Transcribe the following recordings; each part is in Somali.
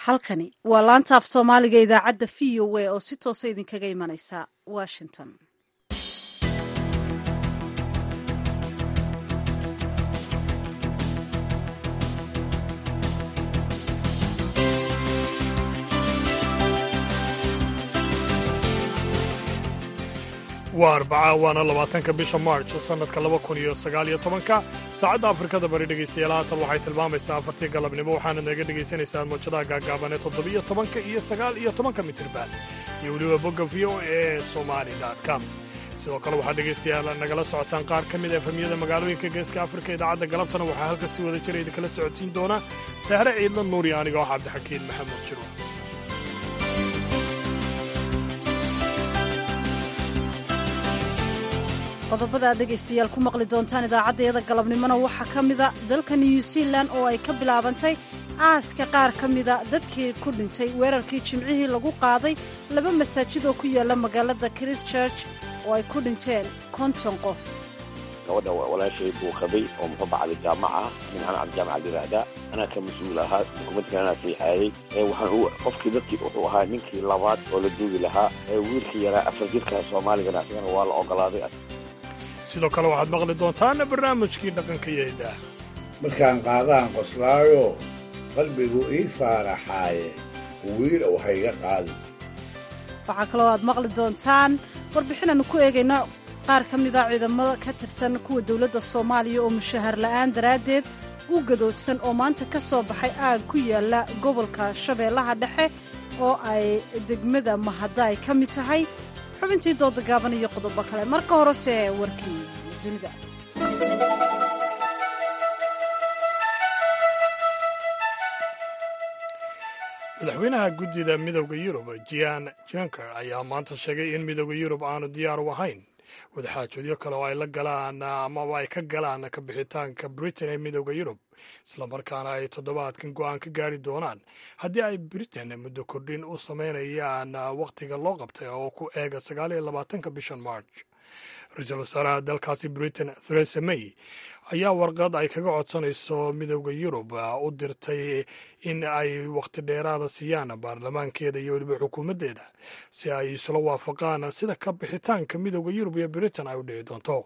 halkani waa laanta af soomaaliga idaacadda v o a oo si toosa idinkaga imanaysa washington waa arbaca waana labaatanka bisha march sannadka laba kun iyo sagaal iyo tobanka saacadda afrikada bari dhegaystayaal haatan waxay tilmaamaysaa afartii galabnimo waxaana naga dhagaysanaysaan mawjadaha gaagaaban ee toddobiyo tobanka iyo sagaal iyo tobanka mitirban iyo weliba bogga v o e somali com sidoo kale waxaad dhegaystayaal nagala socotaan qaar ka mid a efamiyada magaalooyinka geeska afrika idaacadda galabtana waxaa halka si wada jira idinkala socodsiin doona sahre ciidla nuuri aniga oo cabdixakiin maxamed shiro qodobada aad dhegaystayaal ku maqli doontaan idaacaddayada galabnimona waxaa ka mida dalka new zealan oo ay ka bilaabantay aaska qaar ka mida dadkii ku dhintay weerarkii jimcihii lagu qaaday laba masaajid oo ku yaala magaalada christchurch oo ay ku dhinteen konton qof gabadha walaashay buu qabay oo muxuu bacday jaamaca minhan cabdijaamaca yidhaahdaa anaa ka mas-uul ahaa dukumentka anaa fiixaayey waxaan qofkii dadkii wuxuu ahaa ninkii labaad oo la duugi lahaa wiilkii yaraa afar jirka soomaaligana isagana waa la ogolaaday sidoo kale waxaad maqli doontaan barnaamijkii dhaqanka iyo hiddaah markaan qaadaan qoslaayo qalbigu ii faaraxaaye wiil ou hayga qaadi waxaa kaloo aad maqli doontaan warbixin aanu ku eegayno qaar ka mida ciidamada ka tirsan kuwa dowladda soomaaliya oo mushahar la'aan daraaddeed u gadoodsan oo maanta ka soo baxay aag ku yaala gobolka shabeellaha dhexe oo ay degmada mahadda ay ka mid tahay xubintii dooda gaaban iyo qodobo kale marka horese warkii dunida madaxweynaha guddida midowda yurub jian janker ayaa maanta sheegay in midowda yurub aanu diyaar u ahayn wadaxaajoodyo kale oo ay la galaan amaba ay ka galaan ka bixitaanka britain ee midowda yurub islamarkaana ay toddobaadkan go'aan ka gaari doonaan haddii ay britain muddo kordhin u samaynayaan wakhtiga loo qabtay oo ku eega sagaal iyo labaatanka bishan march ra-iisul wasaaraha dalkaasi britain theresa may ayaa warqad ay kaga codsanayso midowda yurub u dirtay in ay wakhti dheeraada siiyaan baarlamaankeeda iyo weliba xukuumaddeeda si ay isula waafaqaan sida ka bixitaanka midowda yurub iyo britain ay u dhici doonto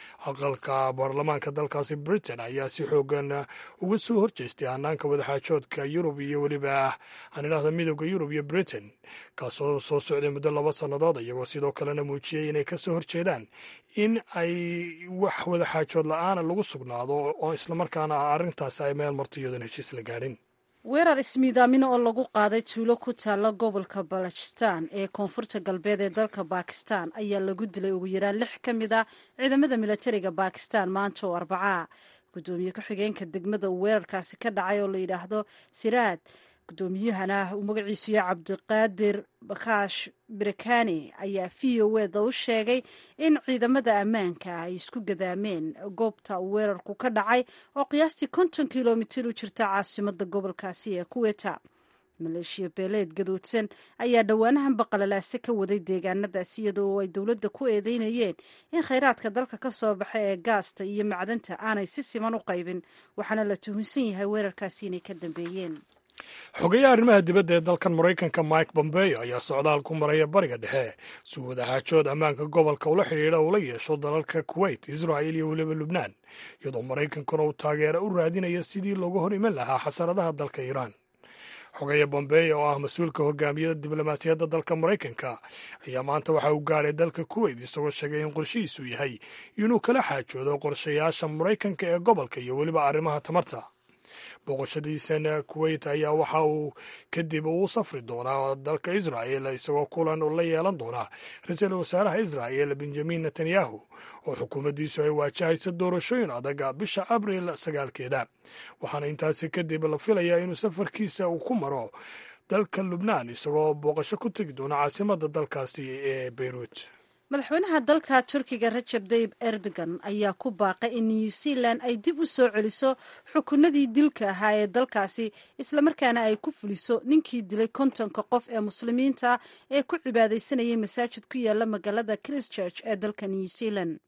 aqalka baarlamaanka dalkaasi britain ayaa si xoogan uga soo horjeestay hanaanka wadaxaajoodka yurub iyo weliba aan idhahda midowda yurub iyo britain kaasoo soo socday muddo laba sannadood iyagoo sidoo kalena muujiyey inay ka soo horjeedaan in ay wax wadaxaajood la-aana lagu sugnaado oo islamarkaana arrintaasi ay meel marto iyadoon heshiis la gaadhin weerar ismiidaamina oo lagu qaaday tuulo ku taalla gobolka balochistan ee koonfurta galbeed ee dalka bakistan ayaa lagu dilay ugu yaraan lix ka mid a ciidamada milatariga bakistan maanta oo arbacaa guddoomiye ku-xigeenka degmada uu weerarkaasi ka dhacay oo la yidhaahdo siraad guddoomiyahana uu magaciisu yahay cabdiqaadir bakaash birakani ayaa v o eda u sheegay in ciidamada ammaanka ay isku gadaameen goobta uu weerarku ka dhacay oo qiyaastii konton kilomitir u jirta caasimada gobolkaasi ee kuweta maleeshiya beeleed gadoodsan ayaa dhowaanahan baqalalaase ka waday deegaanadaasi iyadoo ay dowladda ku eedeynayeen in khayraadka dalka ka soo baxa ee gaasta iyo macdanta aanay si siman u qaybin waxaana la tuhunsan yahay weerarkaasi inay ka dambeeyeen xogeyaha arrimaha dibadda ee dalkan maraykanka mike bombeo ayaa socdaal ku maraya bariga dhexe si wadaxaajood ammaanka gobolka ula xidhiidha ula yeesho dalalka kuwait israa'il iyo weliba lubnaan iyadoo maraykankuna uu taageero u raadinaya sidii looga hor iman lahaa xasaradaha dalka iiraan xogeya bombeo oo ah mas-uulka hogaamiyada diblomaasiyadda dalka maraykanka ayaa maanta waxa uu gaadhay dalka kuwait isagoo sheegay in qorshihiisu yahay inuu kala xaajoodo qorshayaasha maraykanka ee gobolka iyo weliba arrimaha tamarta booqashadiisan kuwait ayaa waxa uu kadib uu safri doonaa dalka israa'el isagoo kulan la yeelan doonaa ra-iisul wasaaraha israa'el benjamin netanyahu oo xukuumaddiisu ay waajahaysa doorashooyin adag bisha abril sagaalkeeda waxaana intaasi kadib la filayaa inuu safarkiisa uu ku maro dalka lubnaan isagoo booqasho ku tegi doona caasimadda dalkaasi ee beyruut madaxweynaha dalka turkiga rajab tayib erdogan ayaa ku baaqay in new zealan ay dib u soo celiso xukunadii dilka ahaa ee dalkaasi islamarkaana ay ku fuliso ninkii dilay kontonka qof ee muslimiinta ee ku cibaadaysanayay masaajid ku yaala magaalada christchurch ee dalka new zealan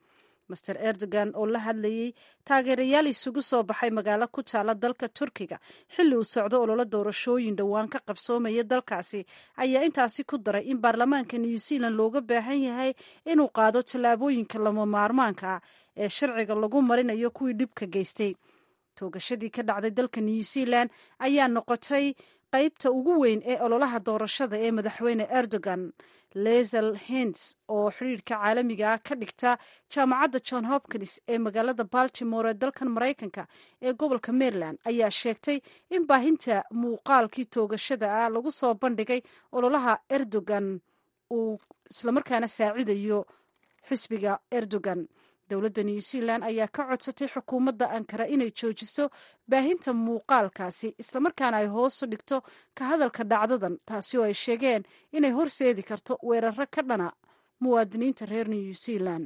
master erdogan oo la hadlayey taageerayaal isugu soo baxay magaalo ku taala dalka turkiga xilli uu socdo ololo doorashooyin dhowaan ka qabsoomaya dalkaasi ayaa intaasi ku daray in baarlamaanka new zealand looga baahan yahay inuu qaado tallaabooyinka lama maarmaanka ah ee sharciga lagu marinayo kuwii dhibka geystay toogashadii ka dhacday dalka new zealand ayaa noqotay qaybta ugu weyn ee ololaha doorashada ee madaxweyne erdogan lesel hens oo xidhiirka caalamiga ah ka dhigta jaamacadda john hopkins ee magaalada baltimore ee dalkan maraykanka ee gobolka maryland ayaa sheegtay in baahinta muuqaalkii toogashada ah lagu soo bandhigay ololaha erdogan uu islamarkaana saacidayo xisbiga erdogan dowladda new zealand ayaa ka codsatay xukuumadda ankara inay joojiso baahinta muuqaalkaasi islamarkaana ay hoosu dhigto ka hadalka dhacdadan taasi oo ay sheegeen inay horseedi karto weeraro ka dhana muwaadiniinta reer new zealand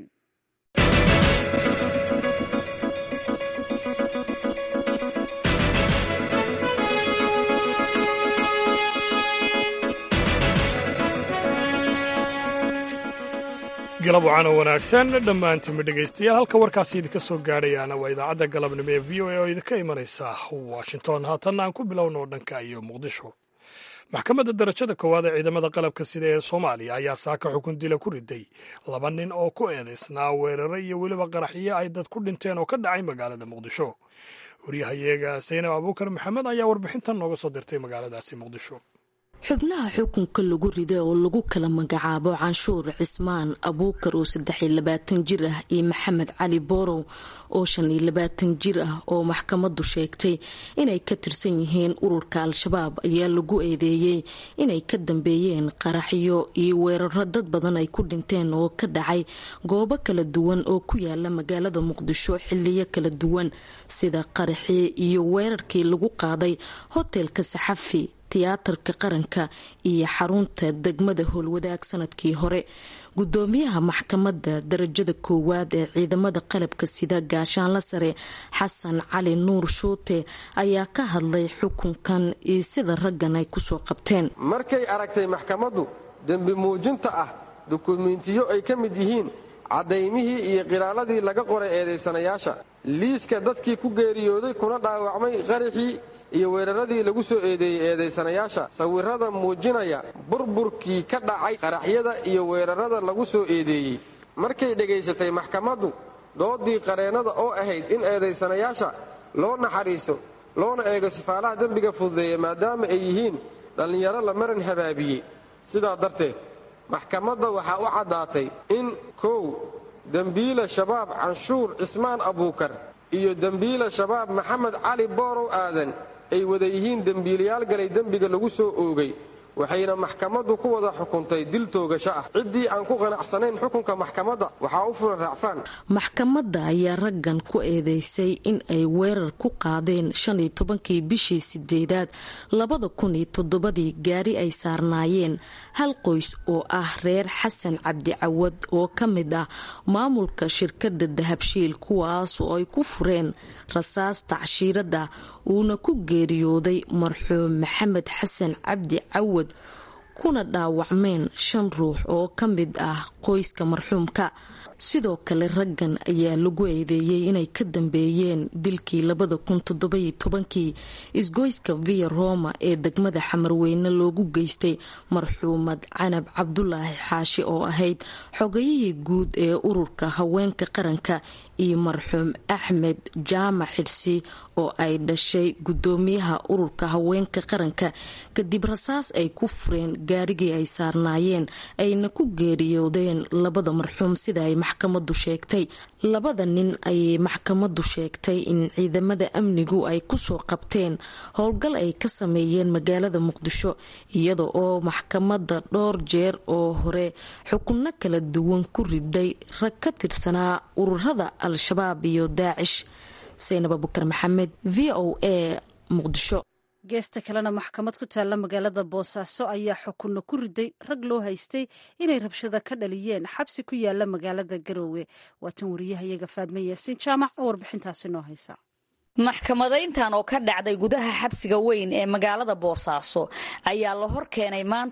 galab wacan oo wanaagsan dhammaantiinba dhegaystayaal halka warkaasi idinka soo gaadhayaana waa idaacadda galabnimo ee v o a oo idinka imanaysa washington haatanna aan ku bilowno dhanka iyo muqdisho maxkamadda darajada koowaad ee ciidamada qalabka sida ee soomaaliya ayaa saaka xukun dila ku riday laba nin oo ku eedaysnaa weeraro iyo weliba qaraxyo ay dad ku dhinteen oo ka dhacay magaalada muqdisho waryahayeega saynab abuukar maxamed ayaa warbixintan nooga soo dirtay magaaladaasi muqdisho xubnaha xukunka lagu riday oo lagu kala magacaabo canshuur cismaan abuukar oo saddex iyo labaatan jir ah iyo maxamed cali boorow oo shan iyo labaatan jir ah oo maxkamadu sheegtay inay ka tirsan yihiin ururka al-shabaab ayaa lagu eedeeyey inay ka dambeeyeen qaraxyo iyo weeraro dad badan ay ku dhinteen oo ka dhacay goobo kala duwan oo ku yaala magaalada muqdisho xiliyo kala duwan sida qaraxii iyo weerarkii lagu qaaday hotelka saxafi tiyaatarka qaranka iyo xarunta degmada howlwadaag sanadkii hore gudoomiyaha maxkamadda darajada koowaad ee ciidamada qalabka sida gaashaanla sare xasan cali nuur shuute ayaa ka hadlay xukunkan iyo sida raggan ay kusoo qabteen markay aragtay maxkamaddu dembi muujinta ah dukumentiyo ay ka mid yihiin caddaymihii iyo qiraaladii laga qoray eedaysanayaasha liiska dadkii ku geeriyooday kuna dhaawacmay qaraxii iyo weeraradii lagu soo eedeeyey eedaysanayaasha sawirada muujinaya burburkii ka dhacay qaraxyada iyo weerarada lagu soo eedeeyey markay dhegaysatay maxkamaddu doodii qareennada oo ahayd in eedaysanayaasha loo naxariiso loona eego sifaalaha dembiga fududeeya maadaama ay yihiin dhallinyaro la maran habaabiyey sidaa darteed maxkamadda waxaa u caddaatay in kow dembiila shabaab canshuur cismaan abuukar iyo dembiila shabaab maxamed cali boorow aadan ay wada yihiin dembiilayaal galay dembiga lagu soo oogay waxayna maxkamaddu ku wada xukuntay dil toogasho ah ciddii aan ku qanacsanayn xukunka maxkamadda waxaa u fulan raacfaan maxkamadda ayaa raggan ku eedeysay in ay weerar ku qaadeen shan iyo tobankii bishii sideedaad labada kun iyo toddobadii gaari ay saarnaayeen hal qoys oo ah reer xasan cabdi cawad oo ka mid ah maamulka shirkadda dahabshiil kuwaas oo ay ku fureen rasaas tacshiiradda uuna ku geeriyooday marxuum maxamed xasan cabdi cawad kuna dhaawacmeen shan ruux oo ka mid ah qoyska marxuumka sidoo kale raggan ayaa lagu eedeeyey inay ka dambeeyeen dilkii labada kun toddobayo tobankii isgoyska via roma ee degmada xamarweyne loogu geystay marxuumad canab cabdulaahi xaashi oo ahayd xogayihii guud ee ururka haweenka qaranka iyo marxuum axmed jaamac xidhsi oo ay dhashay gudoomiyaha ururka haweenka qaranka kadib rasaas ay ku fureen gaarigii ay saarnaayeen ayna ku geeriyoodeen labada marxuum sida ay maxkamadu sheegtay labada nin ayay maxkamadu sheegtay in ciidamada amnigu ay kusoo qabteen howlgal ay ka sameeyeen magaalada muqdisho iyada oo maxkamada dhowr jeer oo hore xukunno kala duwan ku riday rag ka tirsanaa ururada al-shabaab iyo daacish saynab abukar maxamed v o a muqdisho geesta kalena maxkamad ku taalla magaalada boosaaso ayaa xukunno ku riday rag loo haystay inay rabshada ka dhaliyeen xabsi ku yaala magaalada garoowe waa tan wariyahayaga faadme yaasiin jaamac oo warbixintaasi noo haysa maxkamadayntan oo ka dhacday gudaha xabsiga weyn ee magaalada boosaaso ayaa la hor keenay maantay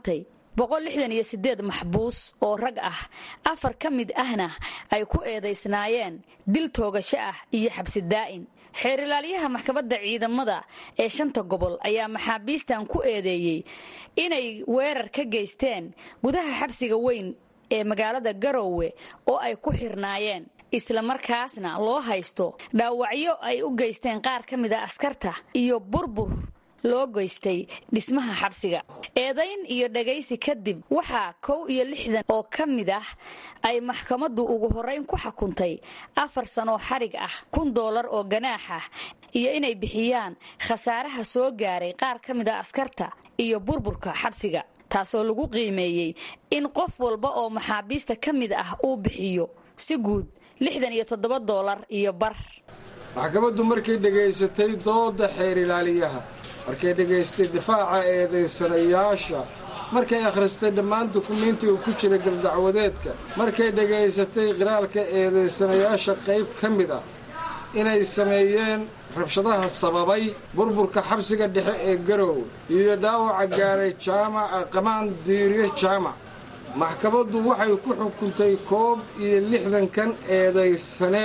boqol lixdan iyo sideed maxbuus oo rag ah afar ka mid ahna ay ku eedaysnaayeen dil toogasho ah iyo xabsi daa'in xeerilaalyaha maxkamadda ciidamada ee shanta gobol ayaa maxaabiistan ku eedeeyey inay weerar ka geysteen gudaha xabsiga weyn ee magaalada garowe oo ay ku xirnaayeen islamarkaasna loo haysto dhaawacyo ay u geysteen qaar ka mid a askarta iyo burbur loo geystay dhismaha xabsiga eedayn iyo dhagaysi kadib waxaa kow iyo lixdan oo ka mid ah ay maxkamaddu ugu horrayn ku xukuntay afar sanoo xarig ah kun doolar oo ganaax ah iyo inay bixiyaan khasaaraha soo gaaray qaar ka mid a askarta iyo burburka xabsiga taasoo lagu qiimeeyey in qof walba oo maxaabiista ka mid ah uu bixiyo si guud lixdan iyo toddoba doolar iyo bar maxkamaddu markay dhegaysatay dooda xeer ilaaliyaha markay dhegaystay difaaca eedaysanayaasha markay akhristay dhammaan dukumiintiga ku jira galdacwadeedka markay dhegaysatay qiraalka eedaysanayaasha qayb ka mid ah inay sameeyeen rabshadaha sababay burburka xabsiga dhexe ee garowe iyo dhaawaca gaaray jaamaca qamaan diiriye jaamac maxkamaddu waxay ku xukuntay koob iyo lixdankan eedaysane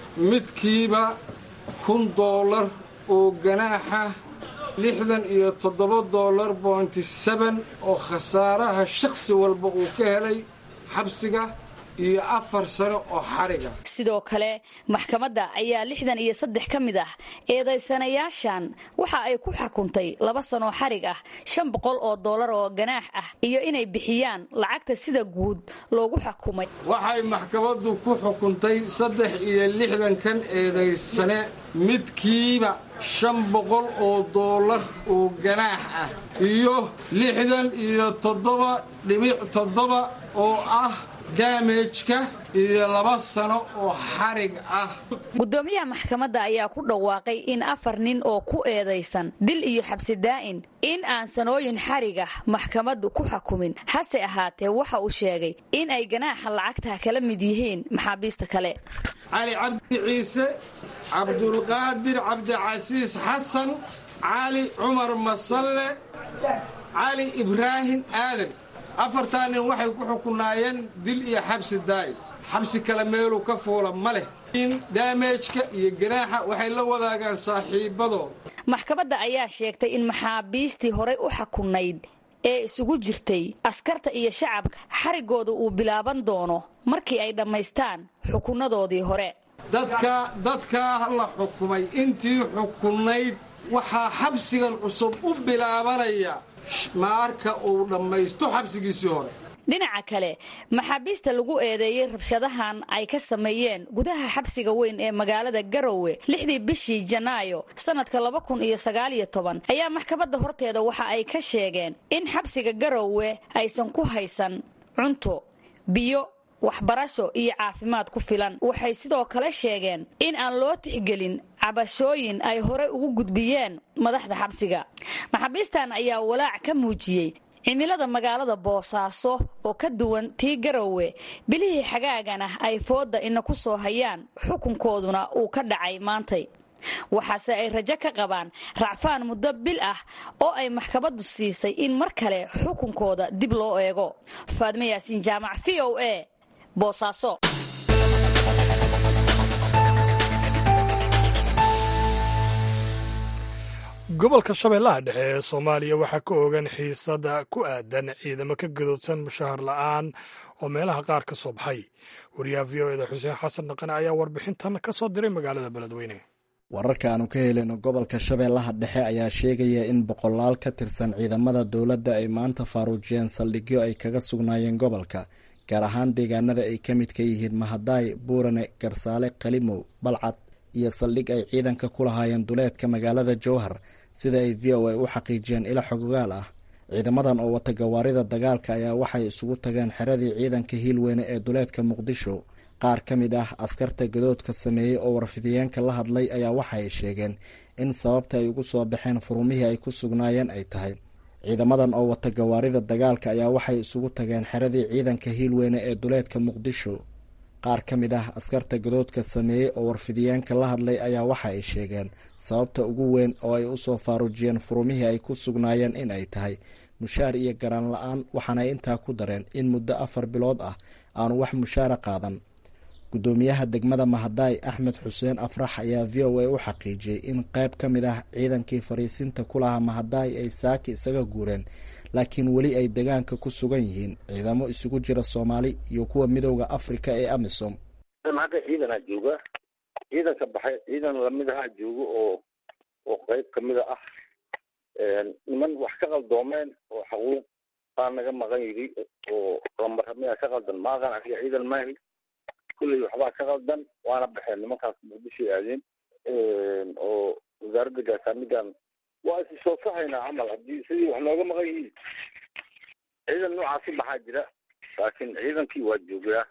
midkiiba kun doolar oo ganaaxa lixdan iyo toddoba doolar bointi seben oo khasaaraha shakhsi walba uu ka helay xabsiga iyo afar sano oo xariga sidoo kale maxkamadda ayaa lixdan iyo saddex ka mid ah eedaysanayaashan waxa ay ku xukuntay laba sanoo xarig ah shan boqol oo doolar oo ganaax ah iyo inay bixiyaan lacagta sida guud loogu xukumay waxay maxkamaddu ku xukuntay saddex iyo lixdankan eedaysane midkiiba shan boqol oo doolar oo ganaax ah iyo lixdan iyo toddoba dhibic toddoba oo ah daamejka iyo laba sano oo xarig ah gudoomiyaha maxkamadda ayaa ku dhawaaqay in afar nin oo ku eedaysan dil iyo xabsi daa'in in aan sanooyin xarigah maxkamaddu ku xukumin hase ahaatee waxa uu sheegay in ay ganaaxa lacagta kala mid yihiin maxaabiista kale cali cabdi ciise cabdulqaadir cabdicasiis xasan cali cumar masalle cali ibraahim aadan afartaa nin waxay ku xukunaayeen dil iyo xabsi daa'im xabsi kale meeluu ka fuula ma leh in daamejka iyo ganaaxa waxay la wadaagaan saaxiibadood maxkamadda ayaa sheegtay in maxaabiistii horay u xukunayd ee isugu jirtay askarta iyo shacabka xarigooda uu bilaaban doono markii ay dhammaystaan xukunnadoodii hore dadka dadkaa la xukumay intii xukunayd waxaa xabsigan cusub u bilaabanaya marka uu dhammaysto xabsigiisii hore dhinaca kale maxaabiista lagu eedeeyey rabshadahan ay ka sameeyeen gudaha xabsiga weyn ee magaalada garowe lixdii bishii janaayo sannadka laba kun iyo sagaaliyo toban ayaa maxkamadda horteeda waxa ay ka sheegeen in xabsiga garowe aysan ku haysan cunto biyo waxbarasho iyo caafimaad ku filan waxay sidoo kale sheegeen in aan loo tixgelin cabashooyin ay hore ugu gudbiyeen madaxda xabsiga maxaabiistan ayaa walaac ka muujiyey cimilada magaalada boosaaso oo ka duwan tii garowe bilihii xagaagana ay fooda ina ku soo hayaan xukunkooduna uu ka dhacay maantay waxaase ay rajo ka qabaan racfaan muddo bil ah oo ay maxkamaddu siisay in mar kale xukunkooda dib loo eego faadme yaasiin jaamac v o a boosaaso gobolka shabeellaha dhexe ee soomaaliya waxaa ka ogan xiisada ku aadan ciidamo ka gadoodsan mushahar la'aan oo meelaha qaar ka soo baxay wariyaha v o eda xuseen xasan dhaqane ayaa warbixintan ka soo diray magaalada beledweyne wararka aanu ka helino gobolka shabeellaha dhexe ayaa sheegaya in boqolaal ka tirsan ciidamada dowladda ay maanta faaruujiyeen saldhigyo ay kaga sugnaayeen gobolka gaar ahaan deegaanada ay ka midka yihiin mahadaay buurane garsaale qalimow balcad iyo saldhig ay ciidanka ku lahaayeen duleedka magaalada jowhar sida ay v o a u xaqiijiyeen ila xogogaal ah ciidamadan oo wata gawaarida dagaalka ayaa waxay isugu tageen xeradii ciidanka hiilweyne ee duleedka muqdisho qaar ka mid ah askarta gadoodka sameeyey oo warfidiyeenka la hadlay ayaa waxaay sheegeen in sababta ay ugu soo baxeen furumihii ay ku sugnaayeen ay tahay ciidamadan oo wata gawaarida dagaalka ayaa waxay isugu tageen xeradii ciidanka hiilweyne ee duleedka muqdisho qaar ka mid ah askarta gadoodka sameeyey oo warfidiyeenka la hadlay ayaa waxa ay sheegeen sababta ugu weyn oo ay usoo faaruujiyeen furumihii ay ku sugnaayeen in ay tahay mushaar iyo garaan la-aan waxaanay intaa ku dareen in muddo afar bilood ah aanu wax mushaara qaadan guddoomiyaha degmada mahadaay axmed xuseen afrax ayaa v o a u xaqiijiyey in qayb ka mid ah ciidankii fariisinta ku lahaa mahadaay ay saaki isaga guureen laakiin weli ay degaanka ku sugan yihiin ciidamo isugu jira soomaali iyo kuwa midowda afrika ee amisom hadda ciidanaa jooga ciidanka baxay ciidan lamid ahaa joogo oo oo qayb kamida ah niman wax ka qaldoomeen oo xaquuq baa naga maqan yidhi oo lamara miyaa ka qaldan maaqan aniga ciidan maahi kulley waxbaa ka qaldan waana baxeen nimankaas muqdishoy aadeen oo wasaaradda gaashaamigan waa isi soo sahaynaa camal haddii sidii wax nooga maqan yihiin ciidan noocaasi baxaa jira laakiin ciidankii waa joogaa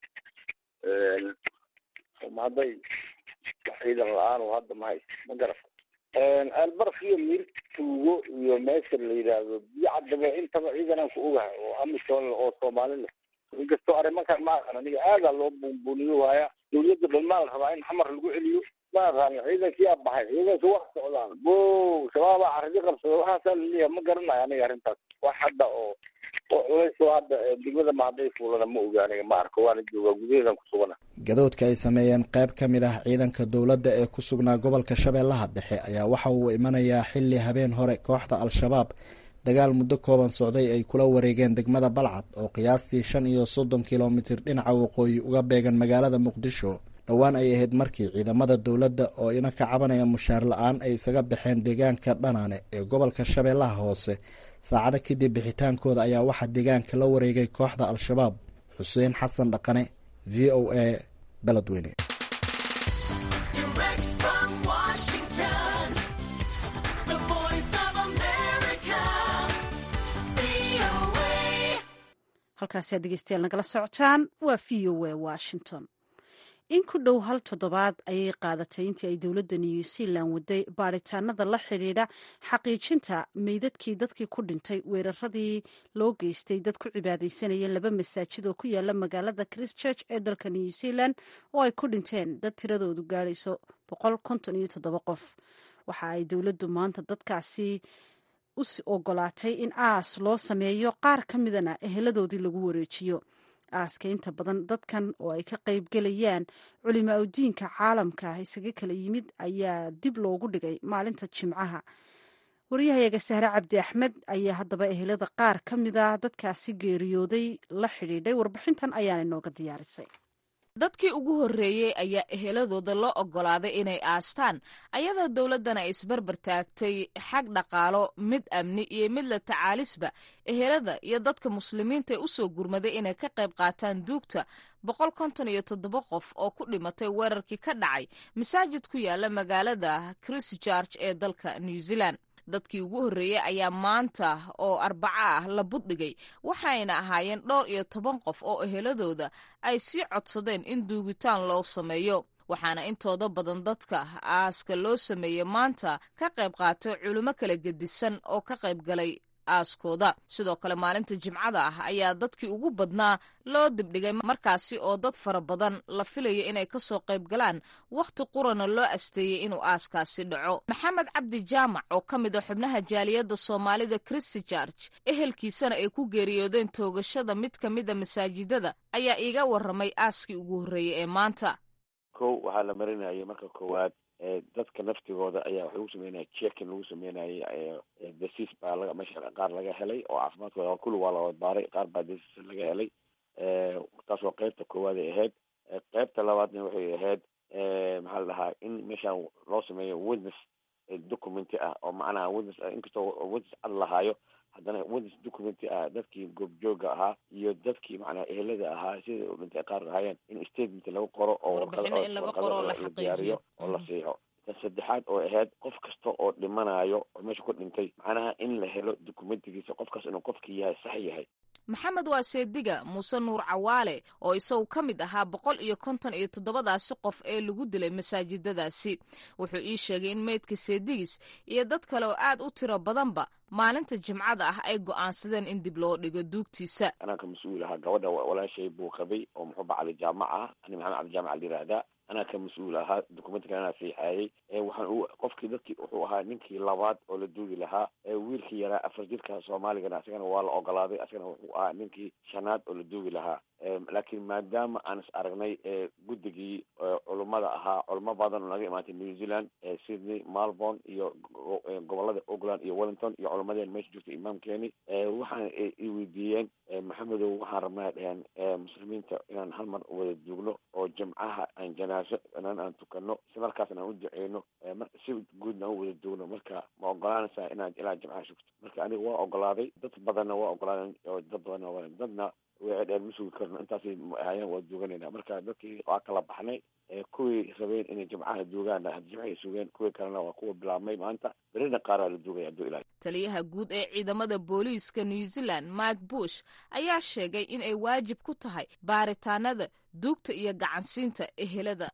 hadday wax ciidan la-aan oo hadda mahay ma garata albarf iyo miir tuugo iyo meesha la yidhaahdo biyo cadaba intaba ciidanaan ku ogahay oo amisom oo soomaali leh inkastoo arrimankan ma aqan aniga aadaa loo buunbuuniyo waaya dawladda dhalmaa la rabaa in xamar lagu celiyo ma aqaano ciidankii aa baxay ciidanka wax socdaan bo shabaabaa caridi qabsada waxaasaa laleeyahay ma garanayo aniga arrintaas wax hadda oo oo culays oo hadda degmada mahadday fuulana ma oga aniga ma arko waana joogaa gudaheedan ku sugana gadoodka ay sameeyeen qayb ka mid ah ciidanka dowladda ee ku sugnaa gobolka shabeellaha dhexe ayaa waxa uu imanayaa xilli habeen hore kooxda al-shabaab dagaal muddo kooban socday ay kula wareegeen degmada balcad oo qiyaastii shan iyo soddon kilomitir dhinaca waqooyi uga beegan magaalada muqdisho dhowaan ay ahayd markii ciidamada dowladda oo ina ka cabanaya mushaar la-aan ay isaga baxeen deegaanka dhanaane ee gobolka shabeellaha hoose saacado kadib bixitaankooda ayaa waxaa deegaanka la wareegay kooxda al-shabaab xuseen xasan dhaqane v o a beledweyne halkaasi aad dhegeystayaal nagala socotaan waa v o a washington in ku dhow hal toddobaad ayay qaadatay intii ay dowladda new zealand waday baaritaanada la xidhiidha xaqiijinta meydadkii dadkii ku dhintay weeraradii loo geystay dad ku cibaadaysanayeen laba masaajid oo ku yaala magaalada christchurch ee dalka new zealand oo ay ku dhinteen dad tiradoodu gaadhayso boqol konton iyo toddoba qof waxa ay dowladdu maanta dadkaasi u ogolaatay in aas loo sameeyo qaar ka midana eheladoodii lagu wareejiyo aaska inta badan dadkan oo ay ka qayb gelayaan culimaa udiinka caalamka isaga kala yimid ayaa dib loogu dhigay maalinta jimcaha waryahayaga sahre cabdi axmed ayaa haddaba ehelada qaar ka mida dadkaasi geeriyooday la xidhiidhay warbixintan ayaana inooga diyaarisay dadkii ugu horreeyey ayaa eheladooda loo oggolaaday inay aastaan ayadoo dowladdana ay isbarbar taagtay xag dhaqaalo mid amni iyo mid la tacaalisba ehelada iyo dadka muslimiinta ee u soo gurmaday inay ka qayb qaataan duugta boqol konton iyo toddoba qof oo ku dhimatay weerarkii ka dhacay masaajid ku yaala magaalada christchurch ee dalka new zealand dadkii ugu horreeyey ayaa maanta oo arbaco ah la buddhigay waxayna ahaayeen dhowr iyo toban qof oo eheladooda ay sii codsadeen in duugitaan loo sameeyo waxaana intooda badan dadka aaska loo sameeyey maanta ka qayb qaatay culimo kala gedisan oo ka qayb galay aaskooda sidoo kale maalinta jimcada ah ayaa dadkii ugu badnaa loo dibdhigay markaasi oo dad fara badan la filayo inay kasoo qayb galaan wakhti qurana loo asteeyey inuu aaskaasi dhaco maxamed cabdi jaamac oo ka mid a xubnaha jaaliyadda soomaalida christchurch ehelkiisana ay ku geeriyoodeen toogashada mid ka mida masaajidada ayaa iiga waramay aaskii ugu horreeyey ee maanta kow waxaa la marinayay marka koowaad dadka naftigooda ayaa waxa lagu sameynaya jekin lagu sameynayay dasiis baa laga meesha qaar laga helay oo caafimaadkooda kulli waa la baaray qaar baa dasiis laga helay taas waa qeybta koowaad ay ahayd qeybta labaadna waxay ahayd maxaa la dhahaa in meeshaan loo sameeyo witness documenty ah oo macnaha witness inkastoo witness cad lahaayo haddana witness documenty ah dadkii goobjooga ahaa iyo dadkii macnaha ehelada ahaa sida dhintay qaar ahaayeen in statement lagu qoro oo la diyaariyo oo la siixo ta saddexaad oo ahayd qof kasta oo dhimanayo oo meesha ku dhintay macnaha in la helo documentigiisa qofkaas inuu qofkii yahay sax yahay maxamed waa seediga muuse nuur cawaale oo isagu ka mid ahaa boqol iyo konton iyo toddobadaasi qof ee lagu dilay masaajidadaasi wuxuu ii sheegay in meydka seedigis iyo dad kale oo aad u tiro badanba maalinta jimcada ah ay go'aansadeen in dib loo dhigo duugtiisa anaa ka mas-uul ahaa gabadha walaashay buu qabay oo muxuu bacali jaamac ah ani maxamed cali jaamac la yihahdaa anaa ka mas-uul ahaa documentka anaa saixaayay waxaan qofkii dadkii wuxuu ahaa ninkii labaad oo la duugi lahaa wiilkii yaraa afar jirka soomaaligana asagana waa la ogolaaday asagana wuxuu ahaa ninkii shanaad oo la duugi lahaa laakiin maadaama aan is aragnay guddigii culummada ahaa culamo badan oo naga imaantay new zealand sydney melbourne iyo gobolada auckland iyo wellington iyo culamadeen meesha joogtay imaamkeeni waxaan i weydiiyeen maxamedow waxaan rabnaa dheheen muslimiinta inaan hal mar wada duugno oo jimcaha aan janaaso inaan aan tukano si markaasna aan u duceyno si guudna aan u wada duugno marka ma ogolaanaysaa inaad ilaa jimcaha shugto marka aniga waa ogolaaday dad badanna waa ogolaadeen oo dad badanna waa dadna way dheen ma sugi karno intaasay ahayeen waa duuganayna marka dadkii waa kala baxnay kuwii rabeen inay jimcaha duugaan jimcahay sugeen kuwii kalena waa kuwa bilaabmay maanta berina qaaraa la duugaya haduu ilahay taliyaha guud ee ciidamada booliiska new zealand mark bush ayaa sheegay in ay waajib ku tahay baaritaanada duugta iyo gacansiinta ehelada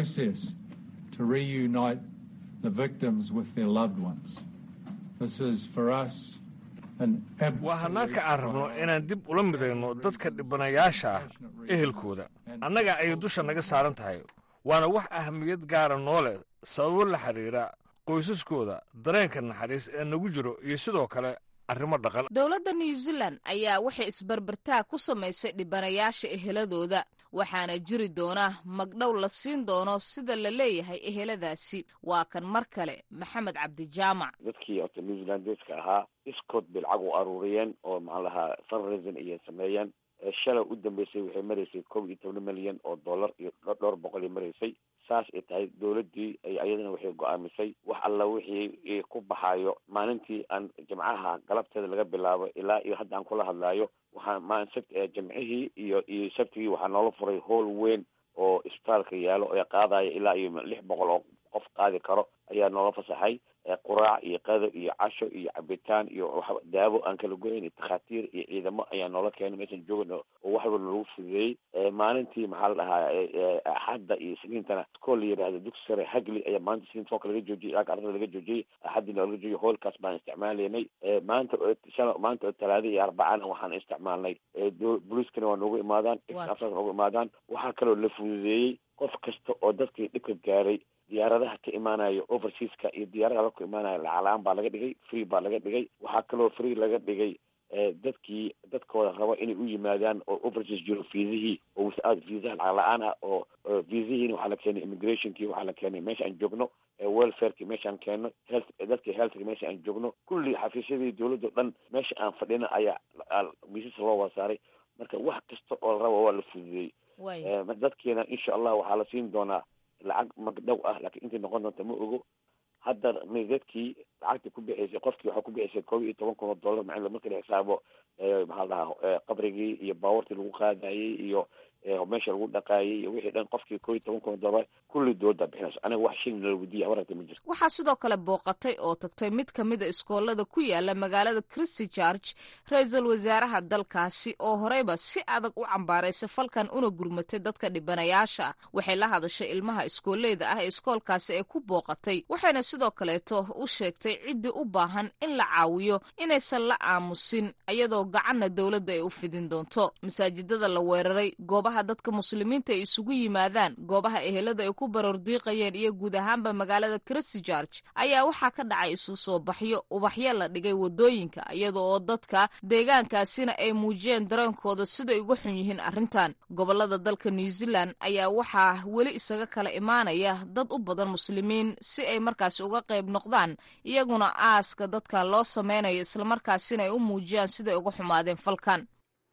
waa hanaanka aan rabno inaan dib ula midayno dadka dhibanayaasha ah ehelkooda annaga ayay dusha naga saaran tahay waana wax ahamiyad gaara noo leh sababo la xidhiira qoysaskooda dareenka naxariis ee nagu jiro iyo sidoo kale arrimo dhaqan dowladda new zealand ayaa waxay isbarbartaag ku samaysay dhibanayaasha eheladooda waxaana jiri doona magdhow la siin doono sida la leeyahay eheladaasi waa kan mar kale maxamed cabdijaamac dadkii ota new zealandeska ahaa iskood bay lacag u aruuriyeen oo maxaan lahaa fundraising ayay sameeyeen shalay u dambeysay waxay maraysay kob iyo toban milyan oo dollar iyo dhowr boqol ay maraysay saas ay tahay dowladdii ayadana waxay go-aamisay wax alla wixii ku baxaayo maalintii aan jimcaha galabteeda laga bilaabo ilaa iyo hadda aan kula hadlaayo waxaa maa sabt jimcihii iyo iyo sabtigii waxaa noola furay howl weyn oo isbitaalka yaalo ee qaadaya ilaa iyo lix boqol oo qof qaadi karo ayaa noola fasaxay quraac iyo qado iyo casho iyo cabitaan iyo daawo aan kala goyn iyo takhaatiir iyo ciidamo ayaa noola keenay meeshan joogna oo wax walba lagu fududeeyey maalintii maxaa la dhahaa axadda iyo isniintana iskool la yidhahdo dugsi sare hagli ayaa maanta isniinta foka laga joojiyey ilaa ardada laga joojiyey axaddiina laga joojiyey hoolkaas baan isticmaalaynay maanta shala maanta oo talaada iyo arbacana waxaan isticmaalnay booliiskana waa noogu imaadaan afsaas noogu imaadaan waxaa kaloo la fududeeyey qof kasta oo dadkii dhibka gaaray diyaaradaha ka imaanayo overseaska iyo diyaaradaha ka imaanayo lacag-la-aan baa laga dhigay free baa laga dhigay waxaa kaloo free laga dhigay dadkii dadkooda raba inay u yimaadaan oo overseas jiro viisihii oo without viisaha lacag la-aan ah oo viisihiina waxaa la keenay immigrationkii waxaa la keenay meesha aan joogno welfareki meesha aan keenno health dadkii healthka meesha aan joogno kulli xafiisyadii dowladda o dhan meesha aan fadhina ayaa miisas loo wada saaray marka wax kasta oo la raba waa la fududeeyey dadkiina insha allah waxaa la siin doonaa lacag magdhow ah laakiin intay noqon doonta ma ogo hadda meydadkii lacagta ku bixaysay qofkii waxaa ku bixaysay koob iyo toban kun oo dollar macala marka la xisaabo maxaa la dhahaa qabrigii iyo baawartii lagu qaadayey iyo meesha lagu dhaqaayay iyo wixii dhan qofkii koob iyo toban kun oo dollar kulli dooda bixinayso aniga wax shilin la weydiiya waragta ma jirto waxaa sidoo kale booqatay oo tagtay mid ka mid a iskoolada ku yaala magaalada christy george ra-iisul wasaaraha dalkaasi oo horeyba si adag u cambaaraysay falkan una gurmatay dadka dhibanayaasha ah waxay la hadashay ilmaha iskooleyda ah ee iskoolkaasi ay ku booqatay waxayna sidoo kaleeto u sheegtay ciddii u baahan in la caawiyo inaysan la aamusin iyadoo gacanna dowladda ay u fidin doonto masaajidada la weeraray goobaha dadka muslimiinta ay isugu yimaadaan goobaha ehelada ay ku barordiiqayeen iyo guud ahaanba magaalada christy george ayaa waxaa ka dhacay isu soo baxyo ubaxyo la dhigay wadooyinka iyada oo dadka deegaankaasina ay muujiyeen dareenkooda siday uga xun yihiin arrintan gobolada dalka new zealand ayaa waxaa weli isaga kala imaanaya dad u badan muslimiin si ay markaasi uga qayb noqdaan iyaguna aaska dadkan loo sameynayo islamarkaasina ay u muujiyaan siday uga xumaadeen falkan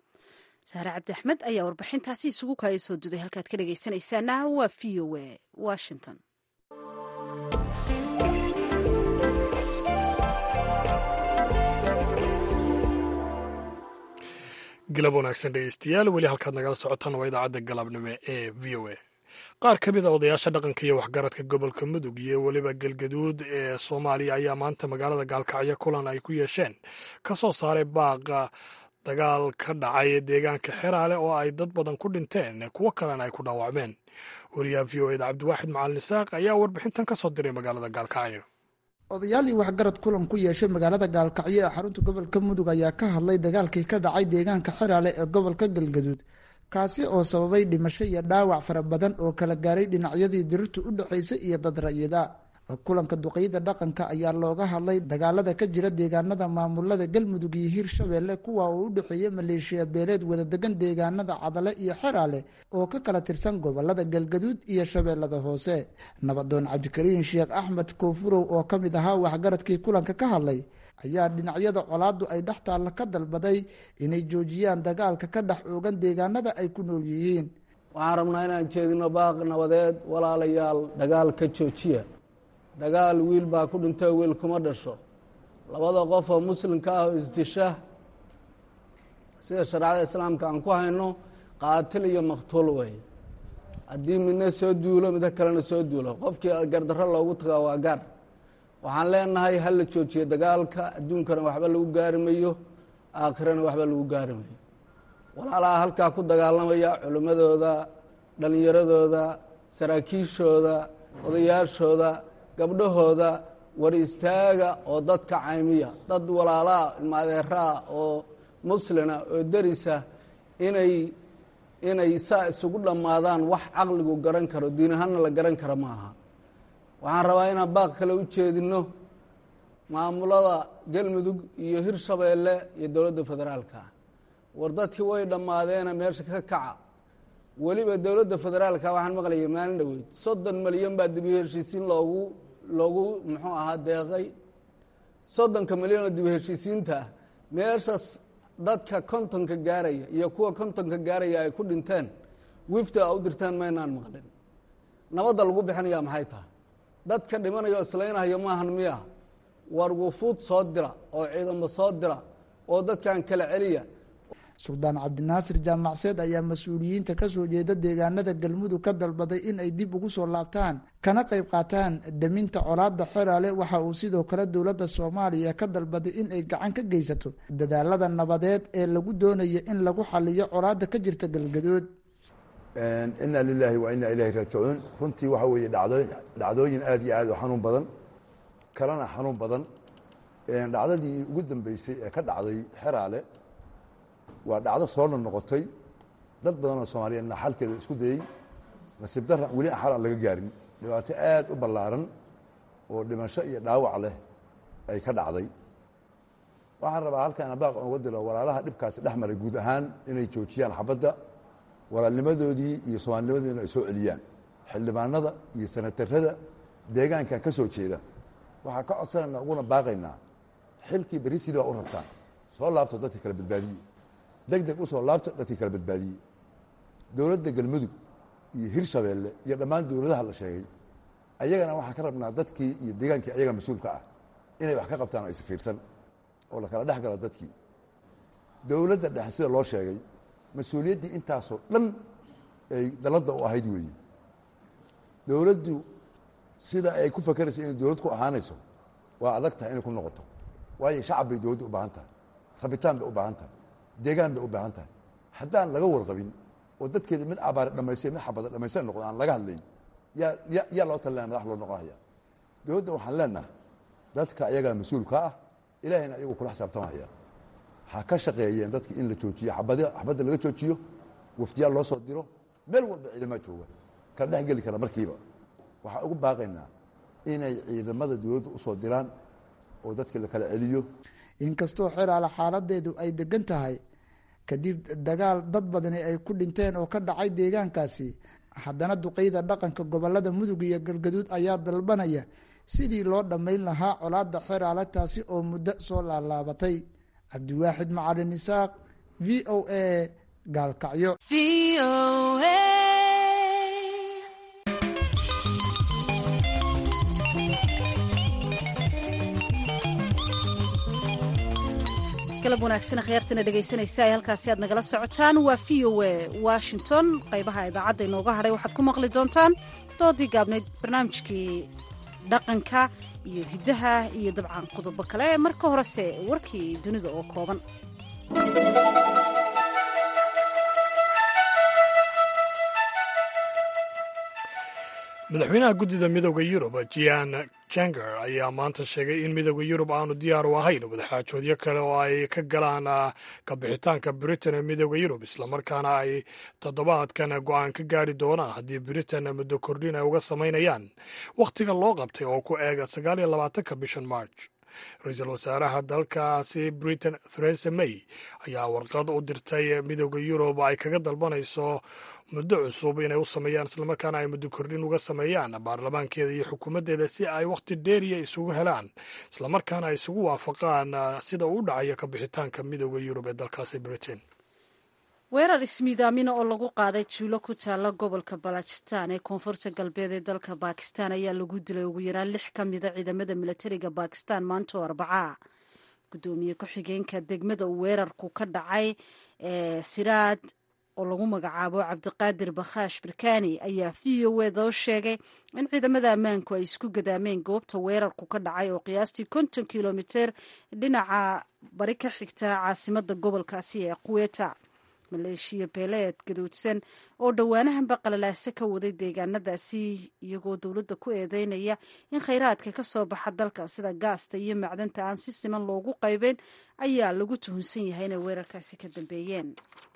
saare cabdi axmed ayaa warbixintaasi isugu kaaya soo duday halkaad ka dhegaysanaysaana waa v o a washington galab wanaagsan dhegeystayaal weli halkaad nagala socotaan waa idaacadda galabnimo ee v o a qaar ka mid a odayaasha dhaqanka iyo waxgaradka gobolka mudug iyo weliba galgaduud ee soomaaliya ayaa maanta magaalada gaalkacyo kulan ay ku yeesheen ka soo saaray baaqa dagaal ka dhacay deegaanka xeraale oo ay dad badan ku dhinteen kuwo kalena ay ku dhaawacmeen wariyaha v o eda cabdiwaaxid macalin isaaq ayaa warbixintan ka soo diray magaalada gaalkacyo odayaal iyo waxgarad kulan ku yeeshay magaalada gaalkacyo ee xarunta gobolka mudug ayaa ka hadlay dagaalkii ka dhacay deegaanka xeraale ee gobolka galgaduud kaasi oo sababay dhimasho iyo dhaawac fara badan oo kala gaaray dhinacyadii dirirtu u dhexaysay iyo dad ra'yida kulanka duqeyda dhaqanka ayaa looga hadlay dagaalada ka jira deegaanada maamulada galmudug iyo hirshabeelle kuwa uu u dhexeeya maleeshiya beeleed wadadegan deegaanada cadale iyo xeraale oo ka kala tirsan gobolada galgaduud iyo shabeellada hoose nabadoon cabdikariin sheekh axmed koofurow oo ka mid ahaa waxgaradkii kulanka ka hadlay ayaa dhinacyada colaaddu ay dhex taalla ka dalbaday inay joojiyaan dagaalka ka dhex oogan deegaanada ay ku nool yihiin waxaan rabnaa inaan jeedino baaq nabadeed walaalayaal dagaal ka joojiya dagaal wiil baa ku dhintay wiil kuma dhasho labada qof oo muslimka ah oo isdisha sida shareecada islaamka aan ku hayno qaatil iyo maqtuul wey haddii midna soo duulo midna kalena soo duulo qofkii gardarro loogu tagaa waa gaar waxaan leenahay ha la joojiyo dagaalka adduunkana waxba lagu gaari mayo aakhirana waxba lagu gaari mayo walaalaha halkaa ku dagaalamaya culimmadooda dhallinyaradooda saraakiishooda odayaashooda gabdhahooda war istaaga oo dadka caymiya dad walaalaa ilmaadeeraa oo muslina oo derisa inay inay saa isugu dhammaadaan wax caqligu garan karo diin ahaanna la garan karo ma aha waxaan rabaa inaan baaq kale u jeedino maamulada galmudug iyo hirshabeelle iyo dowladda federaalka war dadkii way dhammaadeena meesha ka kaca weliba dowladda federaalka waxaan maqlayay maalin dhoweyd soddon milyan baa dibi heshiisiin loogu loogu muxuu ahaa deeqay soddonka milyan oo dibi heshiisiinta ah meeshaas dadka kontonka gaaraya iyo kuwa kontonka gaaraya ay ku dhinteen wifta a u dirteen maynaan maqlin nabadda lagu bixinayaa maxay tahay dadka dhimanayo islaynahayo maahan miya war wufuud soo dira oo ciidamo soo dira oo dadkan kala celiya suldaan cabdinaasir jaamacseed ayaa mas-uuliyiinta ka soo jeeda deegaanada galmudug ka dalbaday in ay dib ugu soo laabtaan kana qayb qaataan daminta colaadda xeraale waxa uu sidoo kale dowladda soomaaliya ka dalbaday in ay gacan ka geysato dadaalada nabadeed ee lagu doonayo in lagu xaliyo colaadda ka jirta galgadood inaa lilaahi wa inaa ilahi raajicuun runtii waxa weeye dhacdooyin aad iyo aad u xanuun badan kalena xanuun badan dhacdadii ugu dambeysay ee ka dhacday xeraale waa dhacdo soo noqnoqotay dad badan oo soomaaliyeedna xalkeeda isku dayey nasiib darra weli xal aan laga gaarin dhibaato aad u ballaaran oo dhimasho iyo dhaawac leh ay ka dhacday waxaan rabaa halkaan baaq uga dilo walaalaha dhibkaasi dhex maray guud ahaan inay joojiyaan xabadda walaalnimadoodii iyo soomaalinimadoodina ay soo celiyaan xildhibaanada iyo sanatarada deegaankan ka soo jeeda waxaa ka codsanayna uguna baaqaynaa xilkii berri sidii waa u rabtaan soo laabto dadka kala badbaadiye deg deg usoo laabta dadkii kala badbaadiyey dowladda galmudug iyo hirshabeelle iyo dhammaan dowladaha la sheegay ayagana waxaan ka rabnaa dadkii iyo deegaankii ayaga mas-uulka ah inay wax ka qabtaan oo isfiirsan oo la kala dhex galo dadkii dowladda dhexe sida loo sheegay mas-uuliyaddii intaasoo dhan ay daladda u ahayd weeye dowladdu sida ay ku fakerayso inay dowlad ku ahaanayso waa adag tahay inay ku noqoto waayo shacab bay dowladdu u baahan tahay rabitaan bay u baahan tahay deegaan bay u baahan tahay haddaan laga warqabin oo dadkeeda mid abaare dhamaystay mid xabada dhamaysta noqdo aan laga hadlayn yaa ya yaa loo talinaya madax loo noqonaya dowladda waxaan leenahay dadka ayagaa mas-uulka ah ilahayna ayagu kula xisaabtamaya ha ka shaqeeyeen dadka in la joojiyo abad xabadda laga joojiyo waftiyaal loo soo diro meel walba ciidamaa jooga kala dhex geli kara markiiba waxaan ugu baaqaynaa inay ciidamada dowladda usoo diraan oo dadka la kala celiyo inkastoo xeraale xaaladeedu ay degan tahay kadib dagaal dad badani ay ku dhinteen oo ka dhacay deegaankaasi haddana duqeyda dhaqanka gobolada mudug iyo galgaduud ayaa dalbanaya sidii loo dhammayn lahaa colaadda xeraale taasi oo muddo soo laalaabatay cabdiwaaxid macalin isaaq v o a gaalkacyo galab wanaagsan khyaartana dhegaysanaysa ay halkaasi aad nagala socotaan waa v o a washington qaybaha idaacadda inooga hadhay waxaad ku maqli doontaan doodii gaabnayd barnaamijkii dhaqanka iyo hiddaha iyo dabcan qodobo kale marka horese warkii dunida oo kooban madaxweynaha guddida midooda yurub jian janger ayaa maanta sheegay in midooda yurub aanu diyaar u ahayn wadaxaajoodyo kale oo ay ka galaan kabixitaanka britain ee midooda yurub islamarkaana ay toddobaadkan go-aan ka gaari doonaan haddii britain muddo kordhin ay uga samaynayaan wakhtiga loo qabtay oo ku eega sagaal iyo labaatanka bishan march ra-iisul wasaaraha dalkaasi britain theresa may ayaa warqad u dirtay midooda yurub ay kaga dalbanayso muddo cusub inay u sameeyaan islamarkaana ay muddo kordhin uga sameeyaan baarlamaankeeda iyo xukuumaddeeda si ay wakhti dheeriya isugu helaan islamarkaana ay isugu waafaqaan sida uu dhacayo ka bixitaanka midooda yurub ee dalkaasi britain weerar ismiidaamina oo lagu qaaday juulo ku taalla gobolka balajistan ee koonfurta galbeed ee dalka bakistan ayaa lagu dilay ugu yaraan lix ka mida ciidamada milatariga bakistan maanta oo arbacaa guddoomiye ku-xigeenka degmada uu weerarku ka dhacay ee siraad oo lagu magacaabo cabdiqaadir bakhaash birkani ayaa v o eda oo sheegay in ciidamada ammaanku ay isku gadaameen goobta weerarku ka dhacay oo qiyaastii konton kilomiter dhinaca bari ka xigta caasimada gobolkaasi ee quweta maleeshiya beeleed gaduudsan oo dhowaanahanba qalalaase ka waday deegaanadaasi iyagoo dowladda ku eedeynaya in khayraadka ka soo baxa dalka sida gaasta iyo macdanta aan si siman loogu qaybeyn ayaa lagu tuhunsan yahay inay weerarkaasi ka dambeeyeen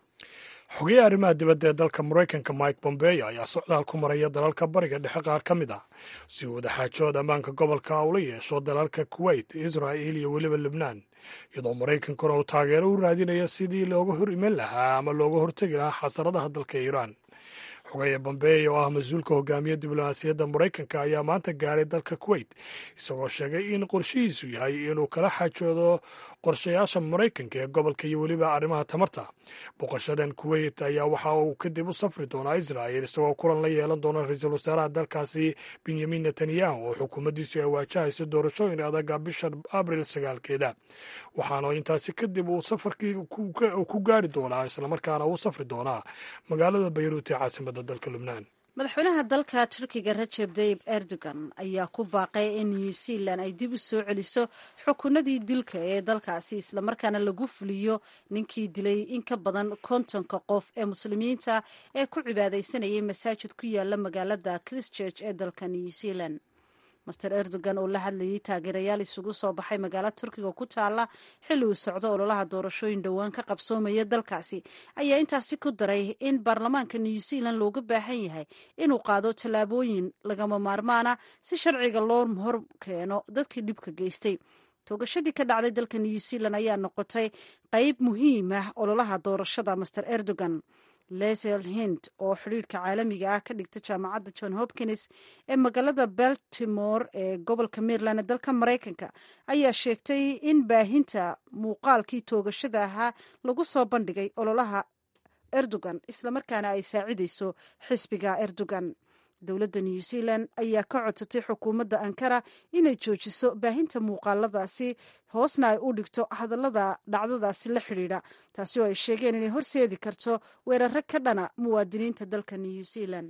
xogeyaha arrimaha dibadda ee dalka maraykanka mike bombeo ayaa socdaal ku maraya dalalka bariga dhexe qaar ka mid ah si uu wadaxaajood ammaanka gobolka ula yeesho dalalka kuwait israa'il iyo weliba lebnaan iyadoo maraykankuna uu taageero u raadinayo sidii looga hor iman lahaa ama looga hortegi lahaa xasaradaha dalka iiraan xogeeye bombeo oo ah mas-uulka hogaamiya diblomaasiyadda maraykanka ayaa maanta gaadhay dalka kuwait isagoo sheegay in qorshihiisu yahay inuu kala xaajoodo qorshayaasha maraykanka ee gobolka iyo weliba arrimaha tamarta boqoshadan kuwait ayaa waxa uu kadib u safri doonaa israa'il isagoo kulan la yeelan doona ra-iisul wasaaraha dalkaasi benyamin netanyahu oo xukuumaddiisu ay waajahayso doorashooyin adaga bisha abril sagaalkeeda waxaana intaasi kadib uu safarkii ku gaari doonaa islamarkaana uu safri doonaa magaalada bayruut ee caasimada dalka lubnaan madaxweynaha dalka turkiga rajeb tayib erdogan ayaa ku baaqay in new zealand ay dib u soo celiso xukunadii dilka ee dalkaasi islamarkaana lagu fuliyo ninkii dilay in ka badan kontonka qof ee muslimiinta ee ku cibaadaysanayay masaajid ku yaala magaalada christchurch ee dalka new zealand master erdogan oo la hadlayay taageerayaal isugu soo baxay magaalo turkiga ku taala xilli uu socdo ololaha doorashooyin dhowaan ka qabsoomaya dalkaasi ayaa intaasi ku daray in baarlamaanka new zealand looga baahan yahay inuu qaado tallaabooyin lagama maarmaana si sharciga loo hor keeno dadkii dhibka geystay toogashadii ka dhacday dalka new zealand ayaa noqotay qeyb muhiim ah ololaha doorashada master erdogan lesel hint oo xidhiirka caalamiga ah ka dhigta jaamacadda john hopkins ee magaalada baltimore ee gobolka maryland ee dalka maraykanka ayaa sheegtay in baahinta muuqaalkii toogashada ahaa lagu soo bandhigay ololaha erdogan islamarkaana ay saacidayso xisbiga erdogan dowladda new zealand ayaa ka codsatay xukuumadda ankara inay joojiso baahinta muuqaaladaasi hoosna ay u dhigto hadallada dhacdadaasi la xidhiidha taasi oo ay sheegeen inay horseedi karto weeraro ka dhana muwaadiniinta dalka new zealand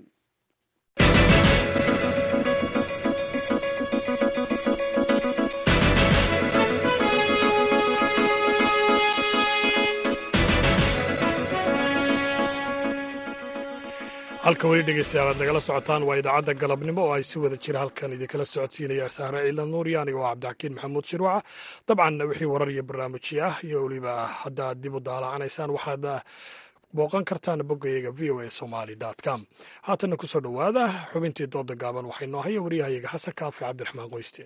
halka weli dhegeystayaal aad nagala socotaan waa idaacadda galabnimo oo ay si wada jira halkan idinkala socodsiinaya sahre ciilan nuuriya aniga oo cabdixakiin maxamuud shirwaca dabcan wixii warar iyo barnaamijyo ah iyo weliba haddaad dib u daalacanaysaan waxaad booqan kartaan boggayaga v o a somaly com haatanna kusoo dhowaada xubintii dooda gaaban waxay noo haya waryahayaga xasan kaafi cabdiraxmaan qoyste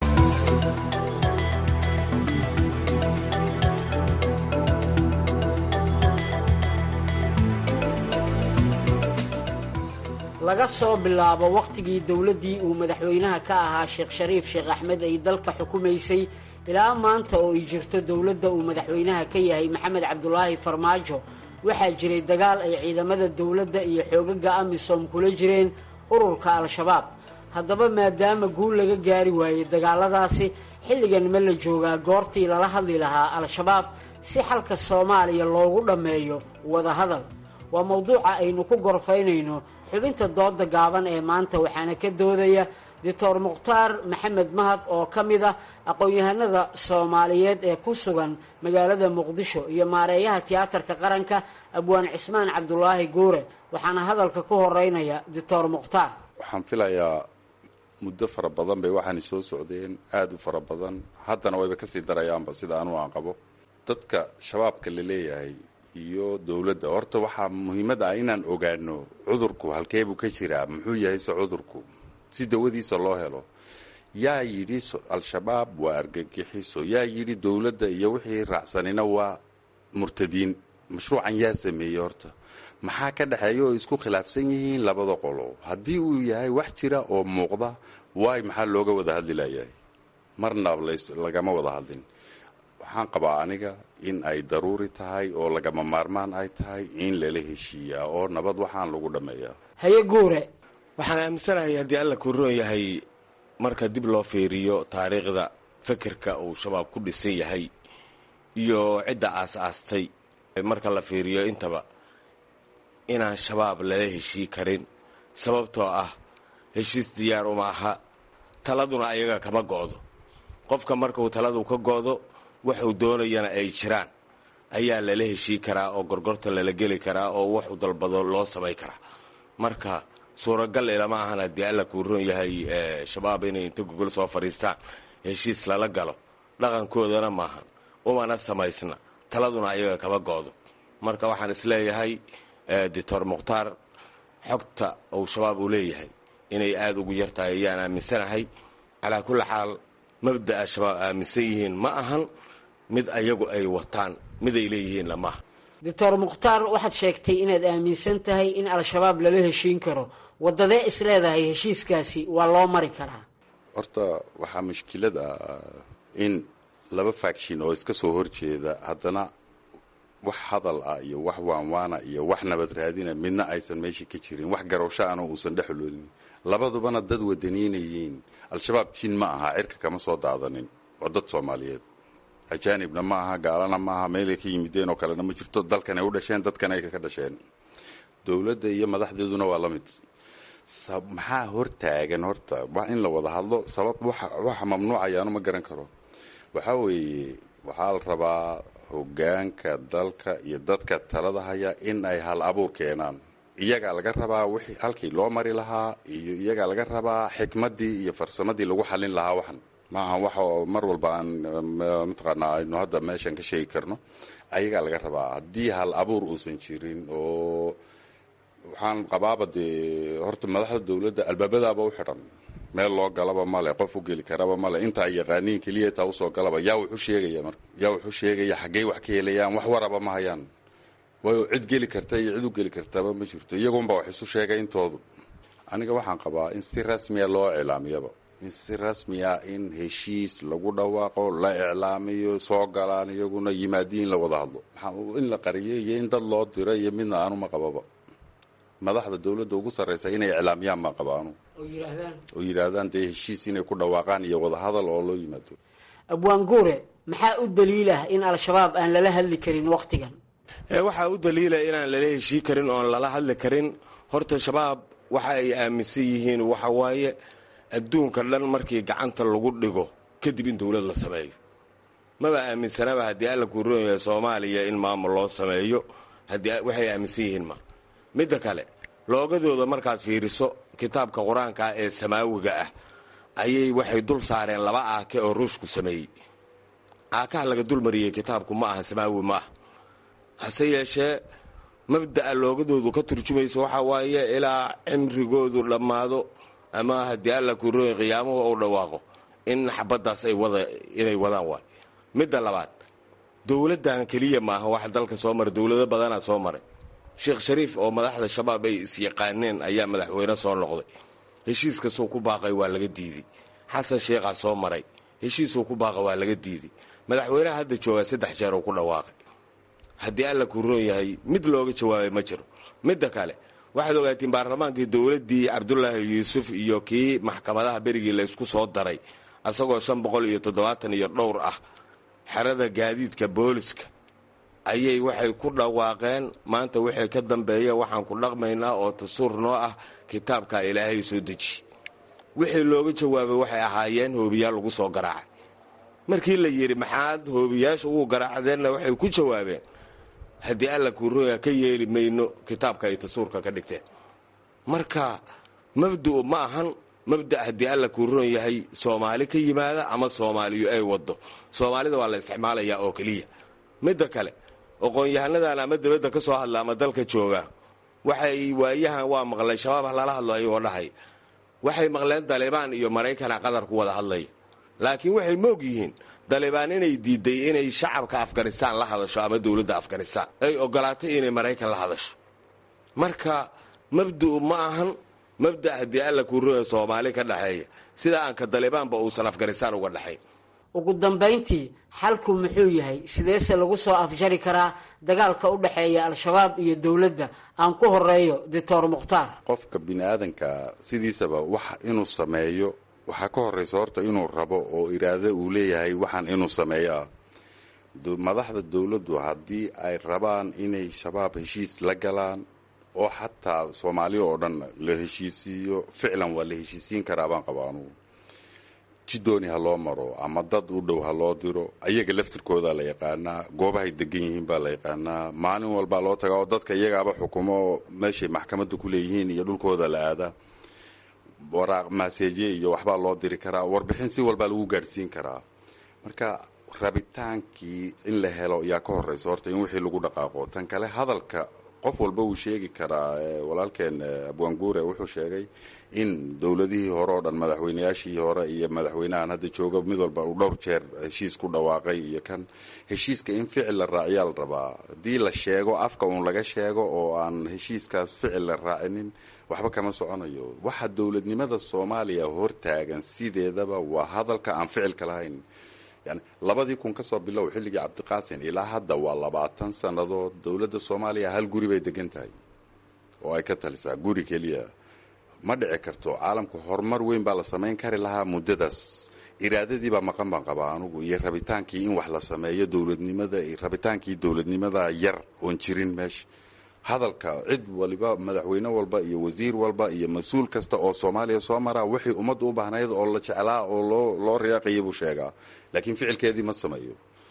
laga soo bilaabo wakhtigii dowladdii uu madaxweynaha ka ahaa sheekh shariif sheekh axmed ay dalka xukumaysay ilaa maanta oo ay jirto dowladda uu madaxweynaha ka yahay maxamed cabdulaahi farmaajo waxaa jiray dagaal ay ciidamada dowladda iyo xoogaga amisom kula jireen ururka al-shabaab haddaba maadaama guul laga gaari waayey dagaaladaasi xilligan ma la joogaa goortii lala hadli lahaa al-shabaab si xalka soomaaliya loogu dhammeeyo wadahadal waa mowduuca aynu ku gorfaynayno xubinta dooda gaaban ee maanta waxaana ka doodaya doctor mukhtaar maxamed mahad oo ka mid ah aqoon-yahanada soomaaliyeed ee ku sugan magaalada muqdisho iyo maareeyaha tiyaatarka qaranka abwaan cismaan cabdulaahi guure waxaana hadalka ku horeynaya doctor mukhtaar waxaan filayaa muddo fara badan bay waxaana soo socdeen aada u fara badan haddana wayba kasii darayaanba sida anuu aan qabo dadka shabaabka la leeyahay iyo dowladda horta waxaa muhiimad ah inaan ogaano cudurku halkeebuu ka jiraa muxuu yahay se cudurku si dawadiisa loo helo yaa yidhi al-shabaab waa argagixiso yaa yidhi dowladda iyo wixii raacsanina waa murtadiin mashruucan yaa sameeyey horta maxaa ka dhexeeya oo isku khilaafsan yihiin labada qolo haddii uu yahay wax jira oo muuqda waay maxaa looga wada hadli layahay marna lagama wada hadlin waxaan qabaa aniga in ay daruuri tahay oo lagama maarmaan ay tahay in lala heshiiyaa oo nabad waxaan lagu dhammeeyaa haye guure waxaan aaminsanahay haddii alla ku roon yahay marka dib loo fiiriyo taariikhda fekerka uu shabaab ku dhisan yahay iyo cidda aas-aastay marka la fiiriyo intaba inaan shabaab lala heshii karin sababtoo ah heshiis diyaar uma aha taladuna ayaga kama go'do qofka markuu taladu ka go'do waxuu doonayana ay jiraan ayaa lala heshii karaa oo gorgorta lala geli karaa oo waxuu dalbado loo samay karaa marka suuragal ilama ahan haddii alla kuu roon yahay shabaab inay inta gogol soo fadhiistaan heshiis lala galo dhaqankoodana maahan umana samaysna taladuna ayaga kama go'do marka waxaan isleeyahay doctor mukhtaar xogta uu shabaab uu leeyahay inay aada ugu yartahay ayaan aaminsanahay calaa kulli xaal mabda'a shabaab aaminsan yihiin ma ahan mid ayagu ay wataan mid ay leeyihiinna maaha doctor mukhtaar waxaad sheegtay inaad aaminsan tahay in al-shabaab lala heshiin karo wadadee is leedahay heshiiskaasi waa loo mari karaa horta waxaa mushkilad ah in laba faction oo iska soo horjeeda haddana wax hadal ah iyo wax waanwaana iyo wax nabad raadina midna aysan meesha ka jirin wax garowsho ana uusan dhexloolin labadubana dad wadaniinayiin al-shabaab jin ma aha cirka kama soo daadanin waa dad soomaaliyeed ajaanibna ma aha gaalana ma aha meelay ka yimideen oo kalena ma jirto dalkan ay u dhasheen dadkan ay ka dhasheen dowladda iyo madaxdeeduna waa la mid maxaa hortaagan horta wax in la wada hadlo sabab waxa mamnuucayaanu ma garan karo waxaa weeye waxaa la rabaa hogaanka dalka iyo dadka talada haya in ay hal abuur keenaan iyagaa laga rabaa wixii halkii loo mari lahaa iyo iyagaa laga rabaa xikmaddii iyo farsamadii lagu xallin lahaa waxan ma aha wax mar walba aan mataqaanaa aynu hadda meeshan ka sheegi karno ayagaa laga rabaa haddii hal abuur uusan jirin oo waxaan qabaaba dee horta madaxda dowladda albaabadaaba u xidhan meel loo galaba male qof u geli karaba male inta ay yaqaaniin keliya taa usoo galaba yaa wuxu sheegaya marka yaa wuxuu sheegaya xaggey wax ka helayaan wax waraba ma hayaan waayo cid geli karta iyo cid u geli kartaba ma jirto iyagunba wax isu sheegay intoodu aniga waxaan qabaa in si rasmiya loo iclaamiyaba in si rasmiya in heshiis lagu dhawaaqo la iclaamiyo soo galaan iyaguna yimaadiin la wada hadlo in la qariyo iyo in dad loo diro iyo midna aanuma qababa madaxda dowladda ugu sarraysa inay iclaamiyaan ma qabaanu oo yidhaahdaan dee heshiis inay ku dhawaaqaan iyo wadahadal oo loo yimaado abwaan guure maxaa u daliilah in al-shabaab aan lala hadli karin wakhtigan waxaa u daliila inaan lala heshii karin oon lala hadli karin horta shabaab waxa ay aaminsan yihiin waxa waaye adduunka dhan markii gacanta lagu dhigo kadib in dowlad la sameeyo maba aaminsanaba haddii alla kuu roon yahay soomaaliya in maamul loo sameeyo haddii waxay aaminsan yihiin ma midda kale loogadooda markaad fiiriso kitaabka qur-aanka ee samaawiga ah ayay waxay dul saareen laba aake oo ruushku sameeyey aakaha laga dulmariyey kitaabku ma aha samaawi ma aha hase yeeshee mabda'a loogadoodu ka turjumayso waxaa waaye ilaa cimrigoodu dhammaado ama haddii alla kuu rooya qiyaamuhu ou dhawaaqo in xabaddaas ay wada inay wadaan waay midda labaad dowladdan keliya maaha wax dalka soo maray dowlado badanaa soo maray sheekh shariif oo madaxda shabaab ay isyaqaaneen ayaa madaxweyne soo noqday heshiiskasuu ku baaqay waa laga diiday xasan sheekhaa soo maray heshiisuu ku baaqa waa laga diiday madaxweynaha hadda joogaa saddex jeer uu ku dhawaaqay haddii alla kuu roon yahay mid looga jawaabay ma jiro midda kale waxaad ogaatiin baarlamaankii dowladdii cabdulaahi yuusuf iyo kii maxkamadaha berigii laysku soo daray asagoo shan boqol iyo toddobaatan iyo dhowr ah xerada gaadiidka booliska ayay waxay ku dhawaaqeen maanta wixii ka dambeeya waxaan ku dhaqmaynaa oo tasuur noo ah kitaabka ilaahay soo deji wixii looga jawaabay waxay ahaayeen hoobiyaal lagu soo garaacay markii la yidhi maxaad hoobiyaasha ugu garaacdeenna waxay ku jawaabeen haddii alla kuurooya ka yeeli mayno kitaabka ay tasuurka ka dhigteen marka mabda'u ma ahan mabda' haddii alla kuuroon yahay soomaali ka yimaada ama soomaaliyu ay wado soomaalida waa la isticmaalayaa oo keliya midda kale aqoon-yahanadan ama dibadda ka soo hadla ama dalka jooga waxay waayahan waa maqlay shabaab lala hadlo ayagoo dhahay waxay maqleen dalibaan iyo maraykana qadar ku wada hadlaya laakiin waxay moog yihiin dalibaan inay diiday inay shacabka afghanistaan la hadasho ama dowladda afghanistaan ay ogolaatay inay maraykan la hadasho marka mabda'u ma ahan mabda' haddii alla kuurooya soomaali ka dhexeeya sida aanka dalibaanba uusan afghanistaan uga dhexayn ugu dambayntii xalku muxuu yahay sideese lagu soo afjari karaa dagaalka u dhexeeya al-shabaab iyo dowladda aan ku horeeyo doctor mukhtaar qofka bini aadanka sidiisaba wax inuu sameeyo waxaa ka horraysa horta inuu rabo oo iraado uu leeyahay waxaan inuu sameeyo ah madaxda dowladdu haddii ay rabaan inay shabaab heshiis la galaan oo xataa soomaaliya oo dhan la heshiisiiyo ficlan waa la heshiisiin karaa baan qaba anugu jidooni ha loo maro ama dad u dhow ha loo diro ayaga laftirkooda la yaqaanaa goobahay degan yihiin baa la yaqaanaa maalin walbaa loo tagaa oo dadka iyagaaba xukumo meeshay maxkamadda ku leeyihiin iyo dhulkooda la aadaa waraaq maaseejye iyo waxbaa loo diri karaa warbixin si walbaa lagu gaadhsiin karaa marka rabitaankii in la helo yaa ka horraysa horta in wixii lagu dhaqaaqo tan kale hadalka qof walba wuu sheegi karaa walaalkeen abwaanguure wuxuu sheegay in dowladihii hore oo dhan madaxweynayaashii hore iyo madaxweynahan hadda jooga mid walba uu dhowr jeer heshiis ku dhawaaqay iyo kan heshiiska in ficil la raaciyaa la rabaa haddii la sheego afka uun laga sheego oo aan heshiiskaas ficil la raacinin waxba kama soconayo waxa dowladnimada soomaaliya hortaagan sideedaba waa hadalka aan ficilka lahayn yani labadii kun ka soo bilow xilligii cabdiqaasin ilaa hadda waa labaatan sannadood dowladda soomaaliya hal guri bay degan tahay oo ay ka talisaa guri keliya ma dhici karto caalamka horumar weyn baa la samayn kari lahaa muddadaas iraadadii baa maqan baan qabaa anugu iyo rabitaankii in wax la sameeyo dowladnimada rabitaankii dowladnimada yar oon jirin meesha hadalka cid waliba madaxweyne walba iyo wasiir walba iyo mas-uul kasta oo soomaaliya soo maraa wixii ummadda u baahnayd oo la jeclaa oo loo loo riyaaqaya buu sheegaa laakiin ficilkeedii ma sameeyo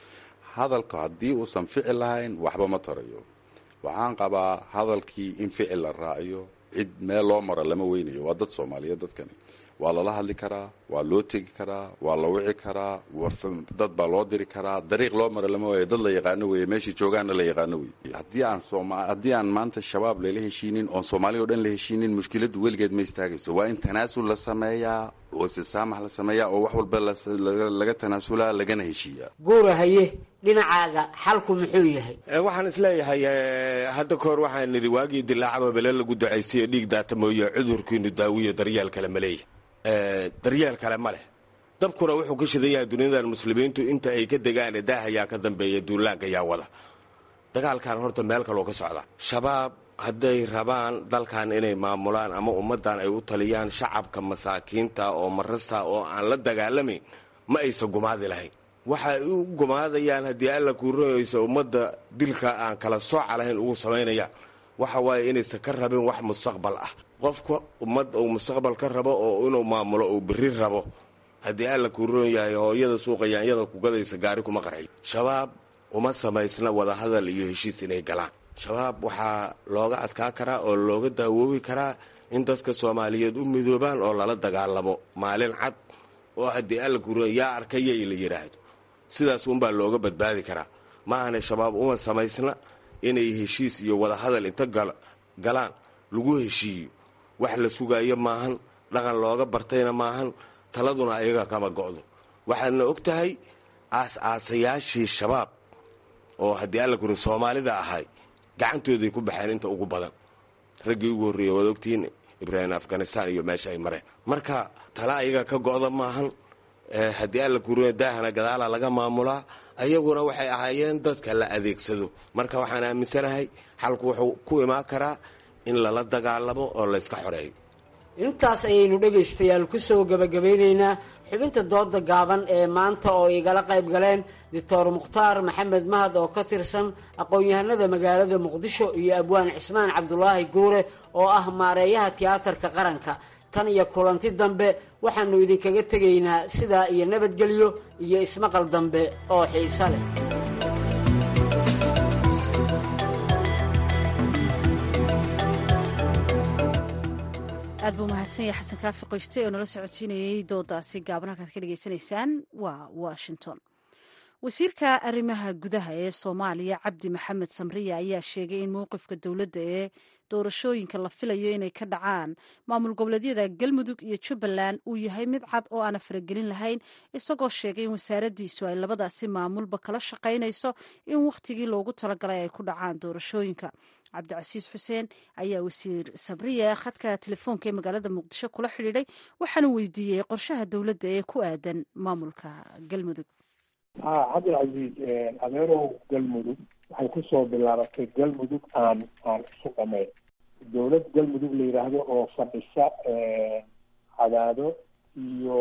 hadalka haddii uusan ficil lahayn waxba ma tarayo waxaan qabaa hadalkii in ficil la raaciyo cid meel loo maro lama weynayo waa dad soomaaliyeed dadkani waa lala hadli karaa waa loo tegi karaa waa la wici karaa dad baa loo diri karaa dariiq loo maro lama waayo dad la yaqaano weeye meeshai joogaanna la yaqaano weye haddii aan haddii aan maanta shabaab lala heshiinin oon soomaaliya o dhan la heshiinin mushkiladdu weligeed ma istaagayso waa in tanaasul la sameeyaa oo istisaamax la sameeyaa oo wax walba laga tanaasulaa lagana heshiiyaa guura haye dhinacaaga xalku muxuu yahay waxaan isleeyahay hadda kahor waxaan nidhi waagii dilaacaba bele lagu ducaystayo dhiig daata mooye cudurkiinu daawiyo daryeel kale ma leeyahy daryeel kale ma leh dabkuna wuxuu ka shidan yahay duniyadan muslimiintu inta ay ka degaan daahayaa ka dambeeya duulaanka yaa wada dagaalkan horta meel kaloo ka socda shabaab hadday rabaan dalkan inay maamulaan ama ummaddan ay u taliyaan shacabka masaakiinta oo marasta oo aan la dagaalamayn ma aysan gumaadi lahayn waxay u gumaadayaan haddii alla kuuroyaysa ummadda dilka aan kala sooca lahayn ugu samaynayaan waxa waaye inaysan ka rabin wax mustaqbal ah qofka ummad uu mustaqbal ka rabo oo inuu maamulo uu berri rabo haddii alla kuuroon yahay hooyada suuqayaanyada kugadaysa gaari kuma qarxiy shabaab uma samaysna wadahadal iyo heshiis inay galaan shabaab waxaa looga adkaa karaa oo looga daawoobi karaa in dadka soomaaliyeed u midoobaan oo lala dagaalamo maalin cad oo haddii alla kuuroon yaa arkayay la yidhaahdo sidaas unbaa looga badbaadi karaa maahane shabaab uma samaysna inay heshiis iyo wadahadal inta galaan lagu heshiiyo wax la sugaayo maahan dhaqan looga bartayna maahan taladuna ayaga kama go'do waxaadna og tahay aas-aasayaashii shabaab oo haddii alla kuri soomaalida ahay gacantooday ku baxeen inta ugu badan raggii ugu horreeyey waad ogtihiin ibraahim afghanistan iyo meesha ay mareen marka tala ayaga ka go'da maahan haddii alla kuriyo daahana gadaala laga maamulaa ayaguna waxay ahaayeen dadka la adeegsado marka waxaan aaminsanahay xalku wuxuu ku imaan karaa in lala dagaalamo oo layska xoreeyo intaas ayaynu dhegaystayaal ku soo gebagabeynaynaa xubinta dooda gaaban ee maanta oo igala qayb galeen doctor mukhtaar maxamed mahad oo ka tirsan aqoon-yahanada magaalada muqdisho iyo abwaan cismaan cabdulaahi guure oo ah maareeyaha tiyaatarka qaranka tan iyo kulanti dambe waxaannu idinkaga tegaynaa sidaa iyo nabadgelyo iyo ismaqal dambe oo xiise leh aad buu mahadsan yahay xasan kaafi qoyste oo nala socotiinayay doodaasi gaaban halkaad ka dhegaysanaysaan waa washington wasiirka arrimaha gudaha ee soomaaliya cabdi maxamed samriya ayaa sheegay in mowqifka dowladda ee doorashooyinka la filayo inay ka dhacaan maamul goboleedyada galmudug iyo jubbaland uu yahay mid cad oo aana faragelin lahayn isagoo sheegay in wasaaraddiisu ay labadaasi maamulba kala shaqaynayso in wakhtigii loogu talagalay ay ku dhacaan doorashooyinka cabdicasiis xuseen ayaa wasiir sabriya khadka telefoonka ee magaalada muqdisho kula xidhiidhay waxaana weydiiyey qorshaha dowladda ee ku aadan maamulka galmudug ha cabdilcasiis adeerow galmudug waxay kusoo bilaabatay galmudug aan aan isu dhamayn dowlad galmudug la yidhaahdo oo fadhisa cadaado iyo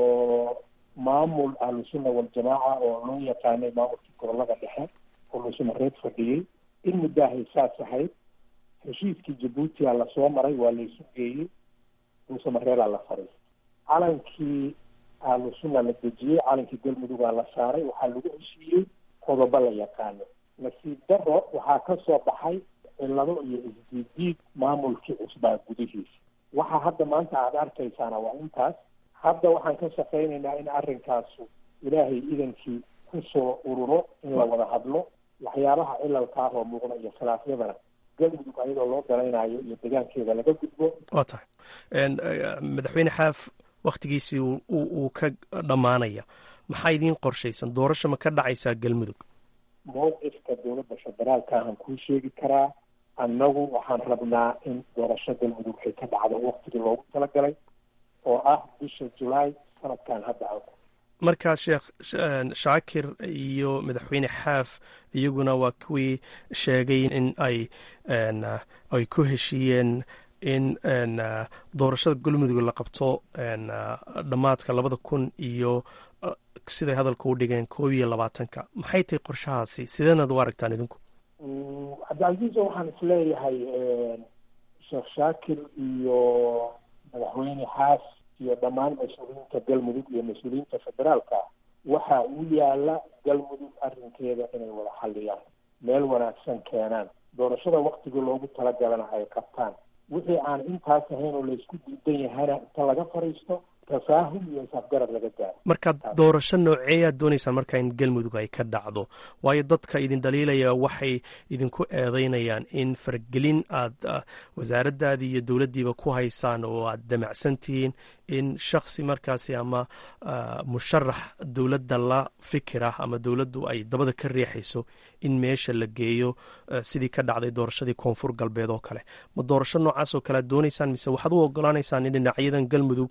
maamul ahlusunna waljamaaca oo loo yaqaanay maamulkii gobolada dhexe oo lusumareed fadhiyey in muddahay saas ahayd heshiiskii jabuuti aa lasoo maray waa laysu geeyey luusamareedaa la fadhiistay calankii ahlusunna la dejiyey calankii galmudugaa la saaray waxaa lagu heshiiyey qodobo la yaqaano nasiib daro waxaa ka soo baxay cillado iyo isdiidiid maamulkii cusbaa gudihiisa waxa hadda maanta aada arkaysaana waa intaas hadda waxaan ka shaqaynaynaa in arrinkaasu ilaahay idankii kusoo ururo in la wada hadlo waxyaabaha cilalka ah oo muuqda iyo khilaafyadana galmudug ayadoo loo dalaynayo iyo degaankeeda laga gudbo waa tahay madaxweyne xaaf wakhtigiisii uu ka dhammaanaya maxaa idiin qorshaysan doorasho ma ka dhacaysaa galmudug mowqifka dowladda federaalka ahaan kuu sheegi karaa annagu waxaan rabnaa in doorasho galmudug ay ka dhacdo waktigii loogu talagalay oo ah bisha julaay sanadkan hadda a markaa sheekh shaakir iyo madaxweyne xaaf iyaguna waa kuwii sheegay in ay ay ku heshiiyeen in doorashada galmudug la qabto dhammaadka labada kun iyo siday hadalka u dhigeen koob iyo labaatanka maxay tahay qorshahaasi sideednaad u aragtaan idinku cabdicasiis waxaan isleeyahay sheekh shaakir iyo madaxweyne xaas iyo dhammaan mas-uuliyiinta galmudug iyo mas-uuliyiinta federaalka waxa uu yaala galmudug arrinkeeda inay wada xalliyaan meel wanaagsan keenaan doorashada waktigii loogu talagalana ay qabtaan wixii aan intaas ahayn oo laysku diidan yahana inta laga fadhiisto tafaahum iyo isafgarad laga gaaro marka doorasho nooceeyaad doonaysaan marka in galmudug ay ka dhacdo waayo dadka idin dhaliilaya waxay idinku eedeynayaan in faragelin aad wasaaraddaadii iyo dowladdiiba ku haysaan oo aad damacsan tihiin in shaksi markaasi ama musharax dowladda la fikira ama dowladdu ay dabada ka riixayso in meesha la geeyo sidii ka dhacday doorashadii koonfur galbeed oo kale ma doorasho noocaas oo kale aad doonaysaan mise waxaad u ogolaanaysaan in dhinacyadan galmudug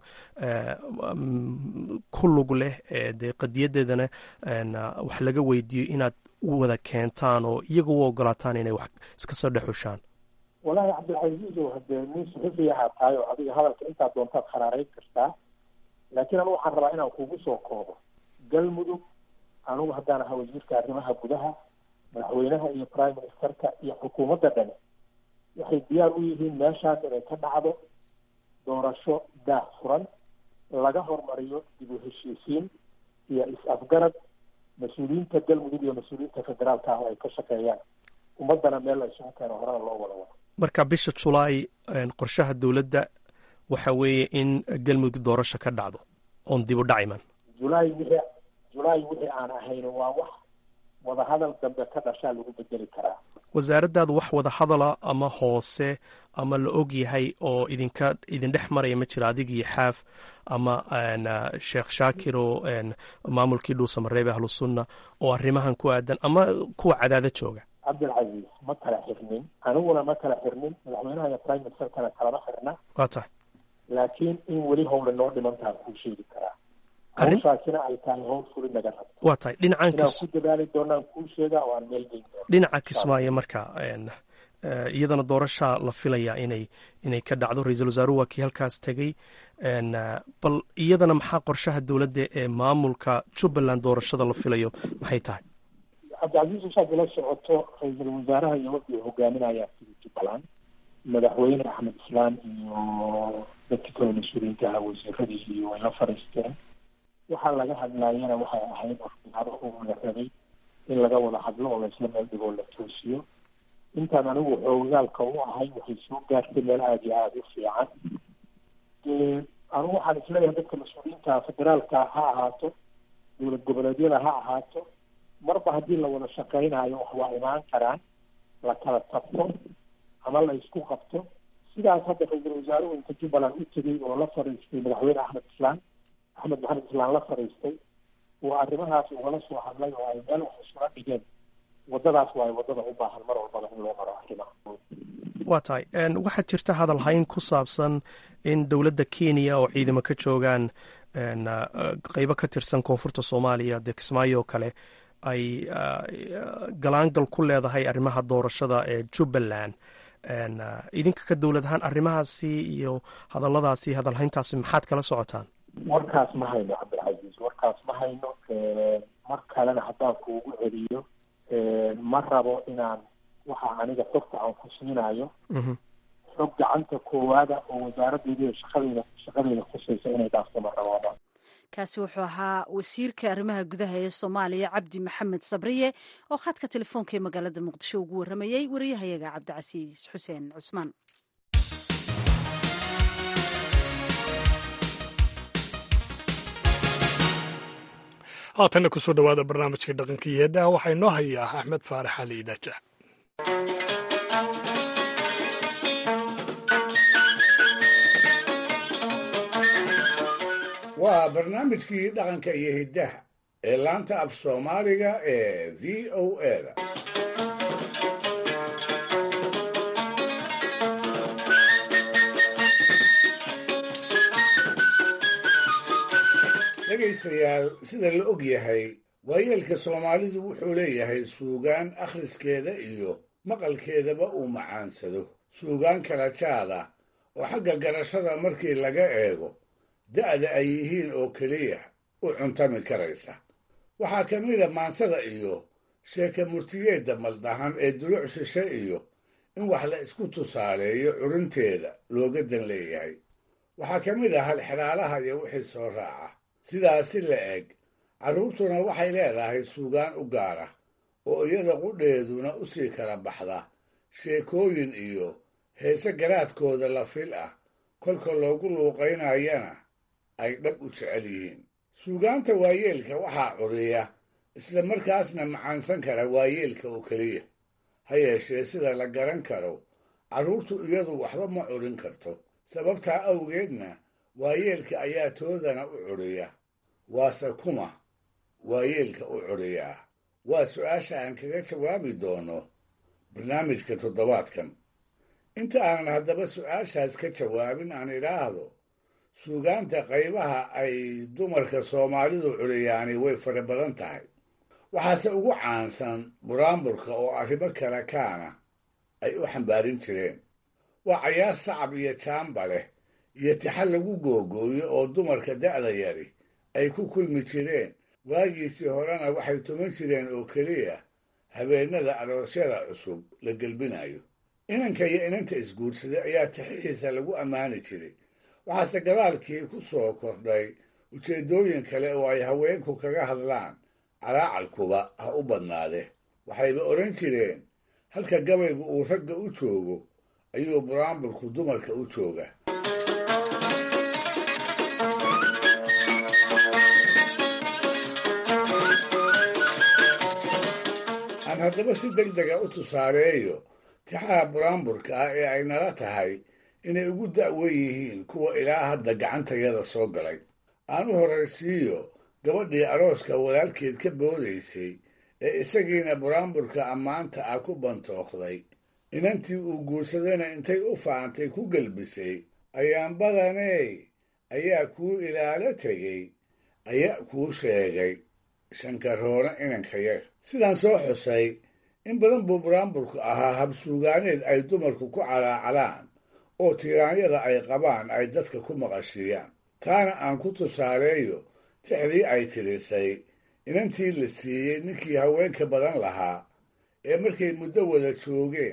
ku lug leh dee qadiyadeedana wax laga weydiiyo inaad u wada keentaan oo iyaga u ogolaataan inay wax iska soo dhexushaan wallaahi cabdilcasiisow hadee nin suxufiyaha tahay oo adiga hadalka intaa doontaad kharaarayn kartaa laakiin anigu waxaan rabaa inaan kugu soo koobo galmudug anigu haddaan ahaa wasiirka arrimaha gudaha madaxweynaha iyo prime ministerka iyo xukuumadda dhani waxay diyaar u yihiin meeshaas inay ka dhacdo doorasho daah furan laga hormariyo dib u heshiisiin iyo is-afgarad mas-uuliyiinta galmudug iyo mas-uuliyiinta federaalka ah oo ay ka shaqeeyaan ummaddana meel la isugu keeno horena loo wada wado marka bisha julaay qorshaha dowladda waxa weeye in galmudug doorasho ka dhacdo oon dib u dhac iman julaay wixii julaay wixii aan ahayn waa wax wadahadal dambe ka dhashaa lagu bedeli karaa wasaaraddaadu wax wada hadala ama hoose ama la og yahay oo idinka idin dhex maraya ma jira adig iyo xaaf ama sheekh shaakir oo maamulkii dhuusamareebe ahlusunna oo arrimahan ku aadan ama kuwa cadaada jooga cabdilcasiis ma kala xirnin aniguna ma kala xirnin madaxweynaha iyo prime ministerkana kalama xirna waa tahay laakiin in weli howla noo dhimantaan kuu sheegi karaa hawshaasina ay tahay howl fuli naga rabto waa tahay dhinacan inaan ku dadaali doonaan kuu sheegaa oo aan meel geyn doona dhinaca kismaayo marka iyadana doorashaa la filaya inay inay ka dhacdo ra-iisul wasaaruhu waa kii halkaas tegey bal iyadana maxaa qorshaha dowladda ee maamulka jubbaland doorashada la filayo maxay tahay cabdicasiis usaad ila socoto ra-iisul wasaaraha iyo wafdi hogaaminayaa sida jubbaland madaxweyne axmed islaan iyo dadkii kale mas-uuliyiinta ahaa wasiiradii iyo way la fadhiisteen waxaa laga hadlaayana waxay ahayd waxyaabo uu rabay in laga wada hadlo oo laisla meel dhigoo la toosiyo intaan anigu xoogaalka u ahay waxay soo gaartay meel aada iyo aada u fiican dee anigu waxaan isleeyahay dadka mas-uuliyiinta federaalka ha ahaato dowlad goboleedyada ha ahaato marba haddii la wada shaqeynayo wax waa imaan karaan la kala tabto ama la isku qabto sidaas hadda ra-iisul wasaaruhu inta jubbaland u tegay oo la fadhiistay madaxweyne axmed islaan axmed maxamed islaan la fadhiistay oo arrimahaas ugala soo hadlay oo ay meel wax isula dhigeen wadadaas waa wadada u baahan mar walbaba in loo maro arrimaha waa tahay waxaa jirta hadal hayn ku saabsan in dowladda kenya oo ciidamo ka joogaan qeybo ka tirsan koonfurta soomaaliya dee kismaayo oo kale ay galaangal ku leedahay arrimaha doorashada ee jubbaland idinka ka dowlad ahaan arrimahaasi iyo hadalladaasi hadalhayntaasi maxaad kala socotaan warkaas ma hayno cabdilcasiis warkaas ma hayno mar kalena haddaan kuugu celiyo ma rabo inaan waxa aniga xogta aan ku siinayo xog gacanta koowaada oo wasaaraddeeda shaqadeeda shaqadeeda khusaysa inay dhaafto ma rabaabaan kaasi wuxuu ahaa wasiirka arrimaha gudaha ee soomaaliya cabdi maxamed sabriye oo khadka telefoonka ee magaalada muqdisho ugu warramayey wariyahayaga cabdicasiis xuseen cusmaan haatanna kusoo dhowaada barnaamijka dhaqanka iyo heedaha waxaa inoo hayaa axmed faarax ali idaaja waa barnaamijkii dhaqanka iyo hiddaha ee laanta af soomaaliga ee v o eda dhegaystayaal sida la og yahay waayeelka soomaalidu wuxuu leeyahay suugaan akhriskeeda iyo maqalkeedaba uu macaansado suugaan kala jaada oo xagga garashada markii laga eego da'da ay yihiin oo keliya u cuntami karaysa waxaa ka mida maansada iyo sheeka murtiyeedda maldahan ee duluc shishe iyo in wax la isku tusaaleeyo curinteeda looga dan leeyahay waxaa ka mid ah halxiraalaha iyo wixii soo raaca sidaasi la eg carruurtuna waxay leedahay suugaan u gaara oo iyada qudheeduna u sii kala baxda sheekooyin iyo heese garaadkooda la fil ah kolka loogu luuqaynayana ay dhab u jecel yihiin suugaanta waayeelka waxaa curiya isla markaasna macaansan kara waayeelka oo keliya ha yeeshee sida la garan karo carruurtu iyadu waxba ma curin karto sababtaa awgeedna waayeelka ayaa toodana u curiya waase kuma waayeelka u curiyaa waa su-aasha aan kaga jawaabi doono barnaamijka toddobaadkan inta aanan haddaba su-aashaas ka jawaabin aan idhaahdo suugaanta qaybaha ay dumarka soomaalidu curiyaani way fara badan tahay waxaase ugu caansan buraanburka oo arrimo kale kaana ay u xambaarin jireen waa cayaar sacab iyo jaamba leh iyo tixal lagu googooyo oo dumarka da'da yari ay ku kulmi jireen waagiisii horena waxay tuman jireen oo keliya habeennada aroosyada cusub la gelbinayo inanka iyo inanta isguursaday ayaa tixihiisa lagu ammaani jiray waxaase gadaalkii ku soo kordhay ujeeddooyin kale oo ay haweenku kaga hadlaan calaacalkuba ha u badnaade waxayba odhan jireen halka gabaygu uu ragga u joogo ayuu buraanburku dumarka u jooga aan haddaba si deg dega u tusaaleeyo tixaha buraanburka ah ee ay nala tahay inay ugu da'wen yihiin kuwa ilaa hadda gacantayada soo galay aan u horraysiiyo gabadhii arooska walaalkeed ka boodaysay ee isagiina buraanburka ammaanta ah ku bantookday inantii uu guursadayna intay u faantay ku gelbisay ayaan badaney ayaa kuu ilaalo tegey ayaa kuu sheegay shankaroona inankayaga sidaan soo xusay in badan buu buraanburku ahaa habsuugaaneed ay dumarku ku calaacalaan oo tiiraanyada ay qabaan ay dadka ku maqashiiyaan taana aan ku tusaaleeyo tixdii ay tirisay inantii la siiyey ninkii haweenka badan lahaa ee markay muddo wada joogeen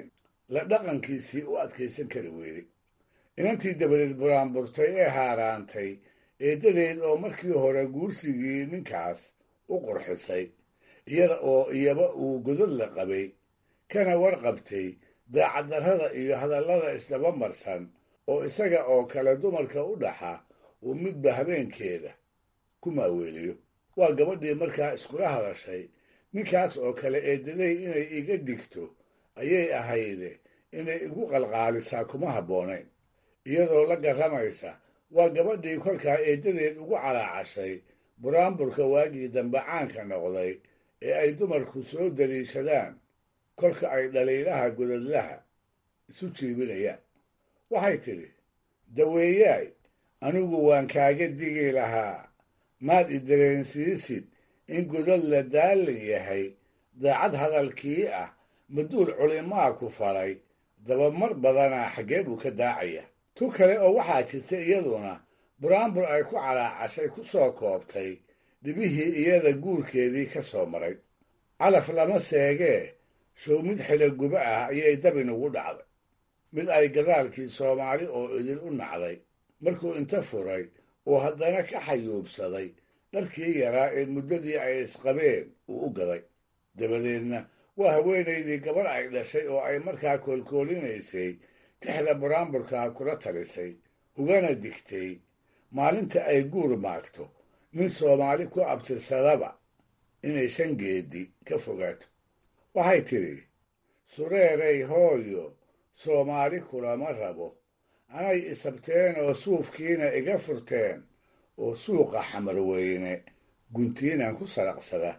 la dhaqankiisii u adkaysan kari weyday inantii dabadeed buraanburtay ee haaraantay eeddadeed oo markii hore guursigii ninkaas u qurxisay iyada oo iyaba uu godod la qabay kana warqabtay daacaddarrada iyo hadallada isdaba marsan oo isaga oo kale dumarka u dhaxa uu midba habeenkeeda ku maaweeliyo waa gabadhii markaa iskula hadashay ninkaas oo kale eeddaday inay iga digto ayay ahayde inay igu qalqaalisaa kuma habboonayn iyadoo la garramaysa waa gabadhii kolkaa eeddadeed ugu calaacashay buraanburka waagii dambe caanka noqday ee ay dumarku soo daliishadaan kolka ay dhaliilaha godadlaha isu jiibinayaan waxay tidhi daweeyaay anigu waan kaaga digi lahaa maad i dareensiisid in godad la daalli yahay daacad hadalkii ah maduul culimaa ku falay dabamar badanaa xaggee buu ka daacaya tu kale oo waxaa jirta iyaduna buraanbur ay ku calaacashay ku soo koobtay dhibihii iyada guurkeedii ka soo maray calaf lama seegee show mid xiloguba ah ayay dabinugu dhacday mid ay gadaalkii soomaali oo idil u nacday markuu inta furay oo haddana ka xayuubsaday dharkii yaraa ee muddadii ay isqabeen uu u gaday dabadeedna waa haweenaydii gabarh ay dhashay oo ay markaa koolkoolinaysay tixda buraanburkaa kula talisay ugana digtay maalinta ay guur maagto nin soomaali ku abtirsadaba inay shan geedi ka fogaato waxay tidhi sureeray hooyo soomaali kulama rabo anay isabteen oo suufkiina iga furteen oo suuqa xamarweyne guntiinaan ku saraqsada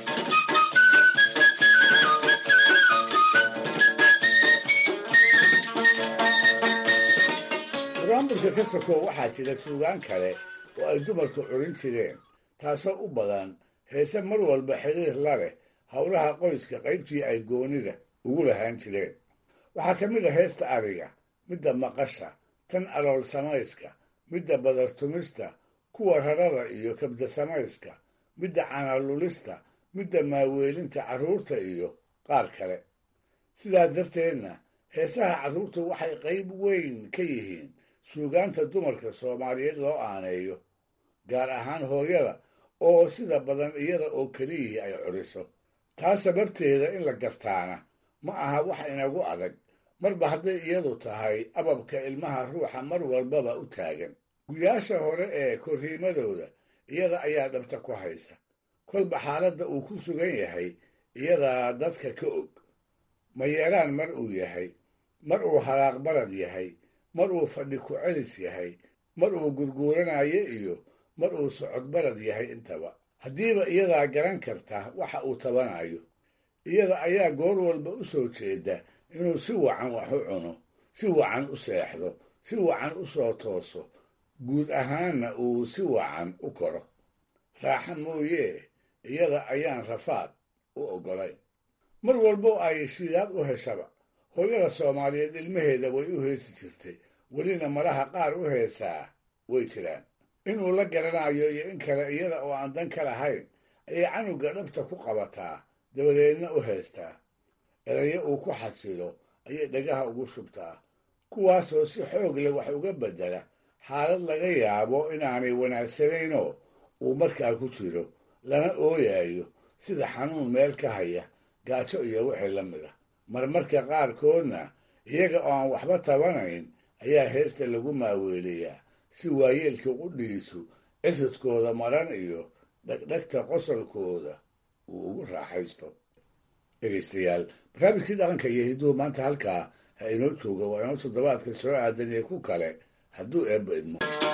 buraanburka ka sokow waxaa jira suugaan kale oo ay dumarku curin jireen taasoo u badan heese mar walba xiriir la leh howlaha qoyska qaybtii ay goonida ugu lahaan jireen waxaa ka mid a heesta ariga midda maqasha tan alool samayska midda badartumista kuwa rarada iyo kabda samayska midda canalulista midda maaweelinta carruurta iyo qaar kale sidaa darteedna heesaha carruurtu waxay qayb weyn ka yihiin suugaanta dumarka soomaaliyeed loo aaneeyo gaar ahaan hooyada oo sida badan iyada oo keliyihii ay curiso taa sababteeda in la gartaana ma aha wax inagu adag marba hadday iyadu tahay ababka ilmaha ruuxa mar walbaba u taagan guyaasha hore ee korriimadooda iyada ayaa dhabta ku haysa kolba xaaladda uu ku sugan yahay iyadaa dadka ka og mayeeraan mar uu yahay mar uu halaaq barad yahay mar uu fadhi ku celis yahay mar uu gurguuranayo iyo mar uu socod barad yahay intaba haddiiba iyadaa garan karta waxa uu tabanayo iyada ayaa goor walba u soo jeeda inuu si wacan wax u cuno si wacan u seexdo si wacan u soo tooso guud ahaanna uu si wacan u koro raaxa mooyee iyada ayaan rafaad u oggolayn mar walbo ay shidaad u heshaba hooyada soomaaliyeed ilmaheeda way u heesi jirtay welina malaha qaar u heesaa way jiraan inuu la garanayo iyo in kale iyada oo aan dan ka lahayn ayay canuga dhabta ku qabataa dabadeedna u heestaa erayo uu ku xasilo ayay dhagaha ugu shubtaa kuwaasoo si xoog leh wax uga beddela xaalad laga yaabo inaanay wanaagsanaynoo uu markaa ku jiro lana ooyayo sida xanuun meel ka haya gaajo iyo wixii la mid a marmarka qaarkoodna iyaga oo aan waxba tabanayn ayaa heesta lagu maaweeliyaa si waayeelka qudhiisu ciridkooda maran iyo dhegdhegta qosolkooda uu ugu raaxaysto dhegaystayaal barnaamijkii dhaqanka iyo hiduhu maanta halkaa ha inoo jooga waa inoo toddobaadka soo aadan iyo ku kale hadduu eebba idmo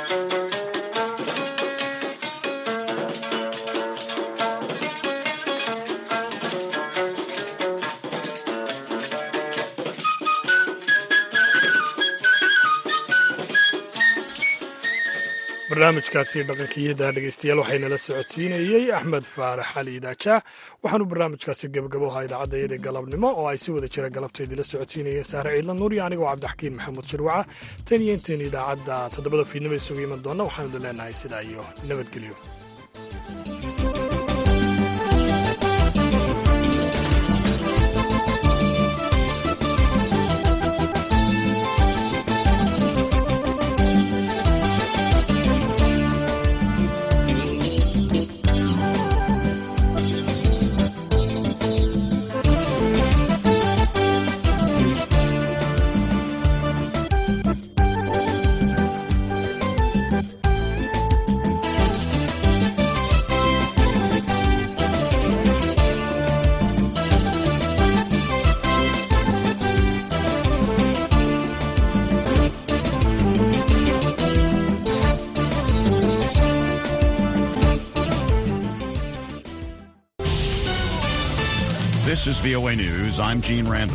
barnaamijkaasi dhaqankiyada dhegeystayaal waxaynala socodsiinayey axmed faarax cali idaaja waxaanu barnaamijkaasi gebagaboha idaacadda galabnimo oo ay si wada jira galabteedii la socodsiinayeen sahre ciidla nuur iyo anigoo cabdixakiin maxamuud shirwaca tan iyo intayn idaacadda toddobada fiidnimo isugu iman doonna waxaanu idin leenahay sidaa iyo nabadgelyo This is VOA News. I'm Gene Randall.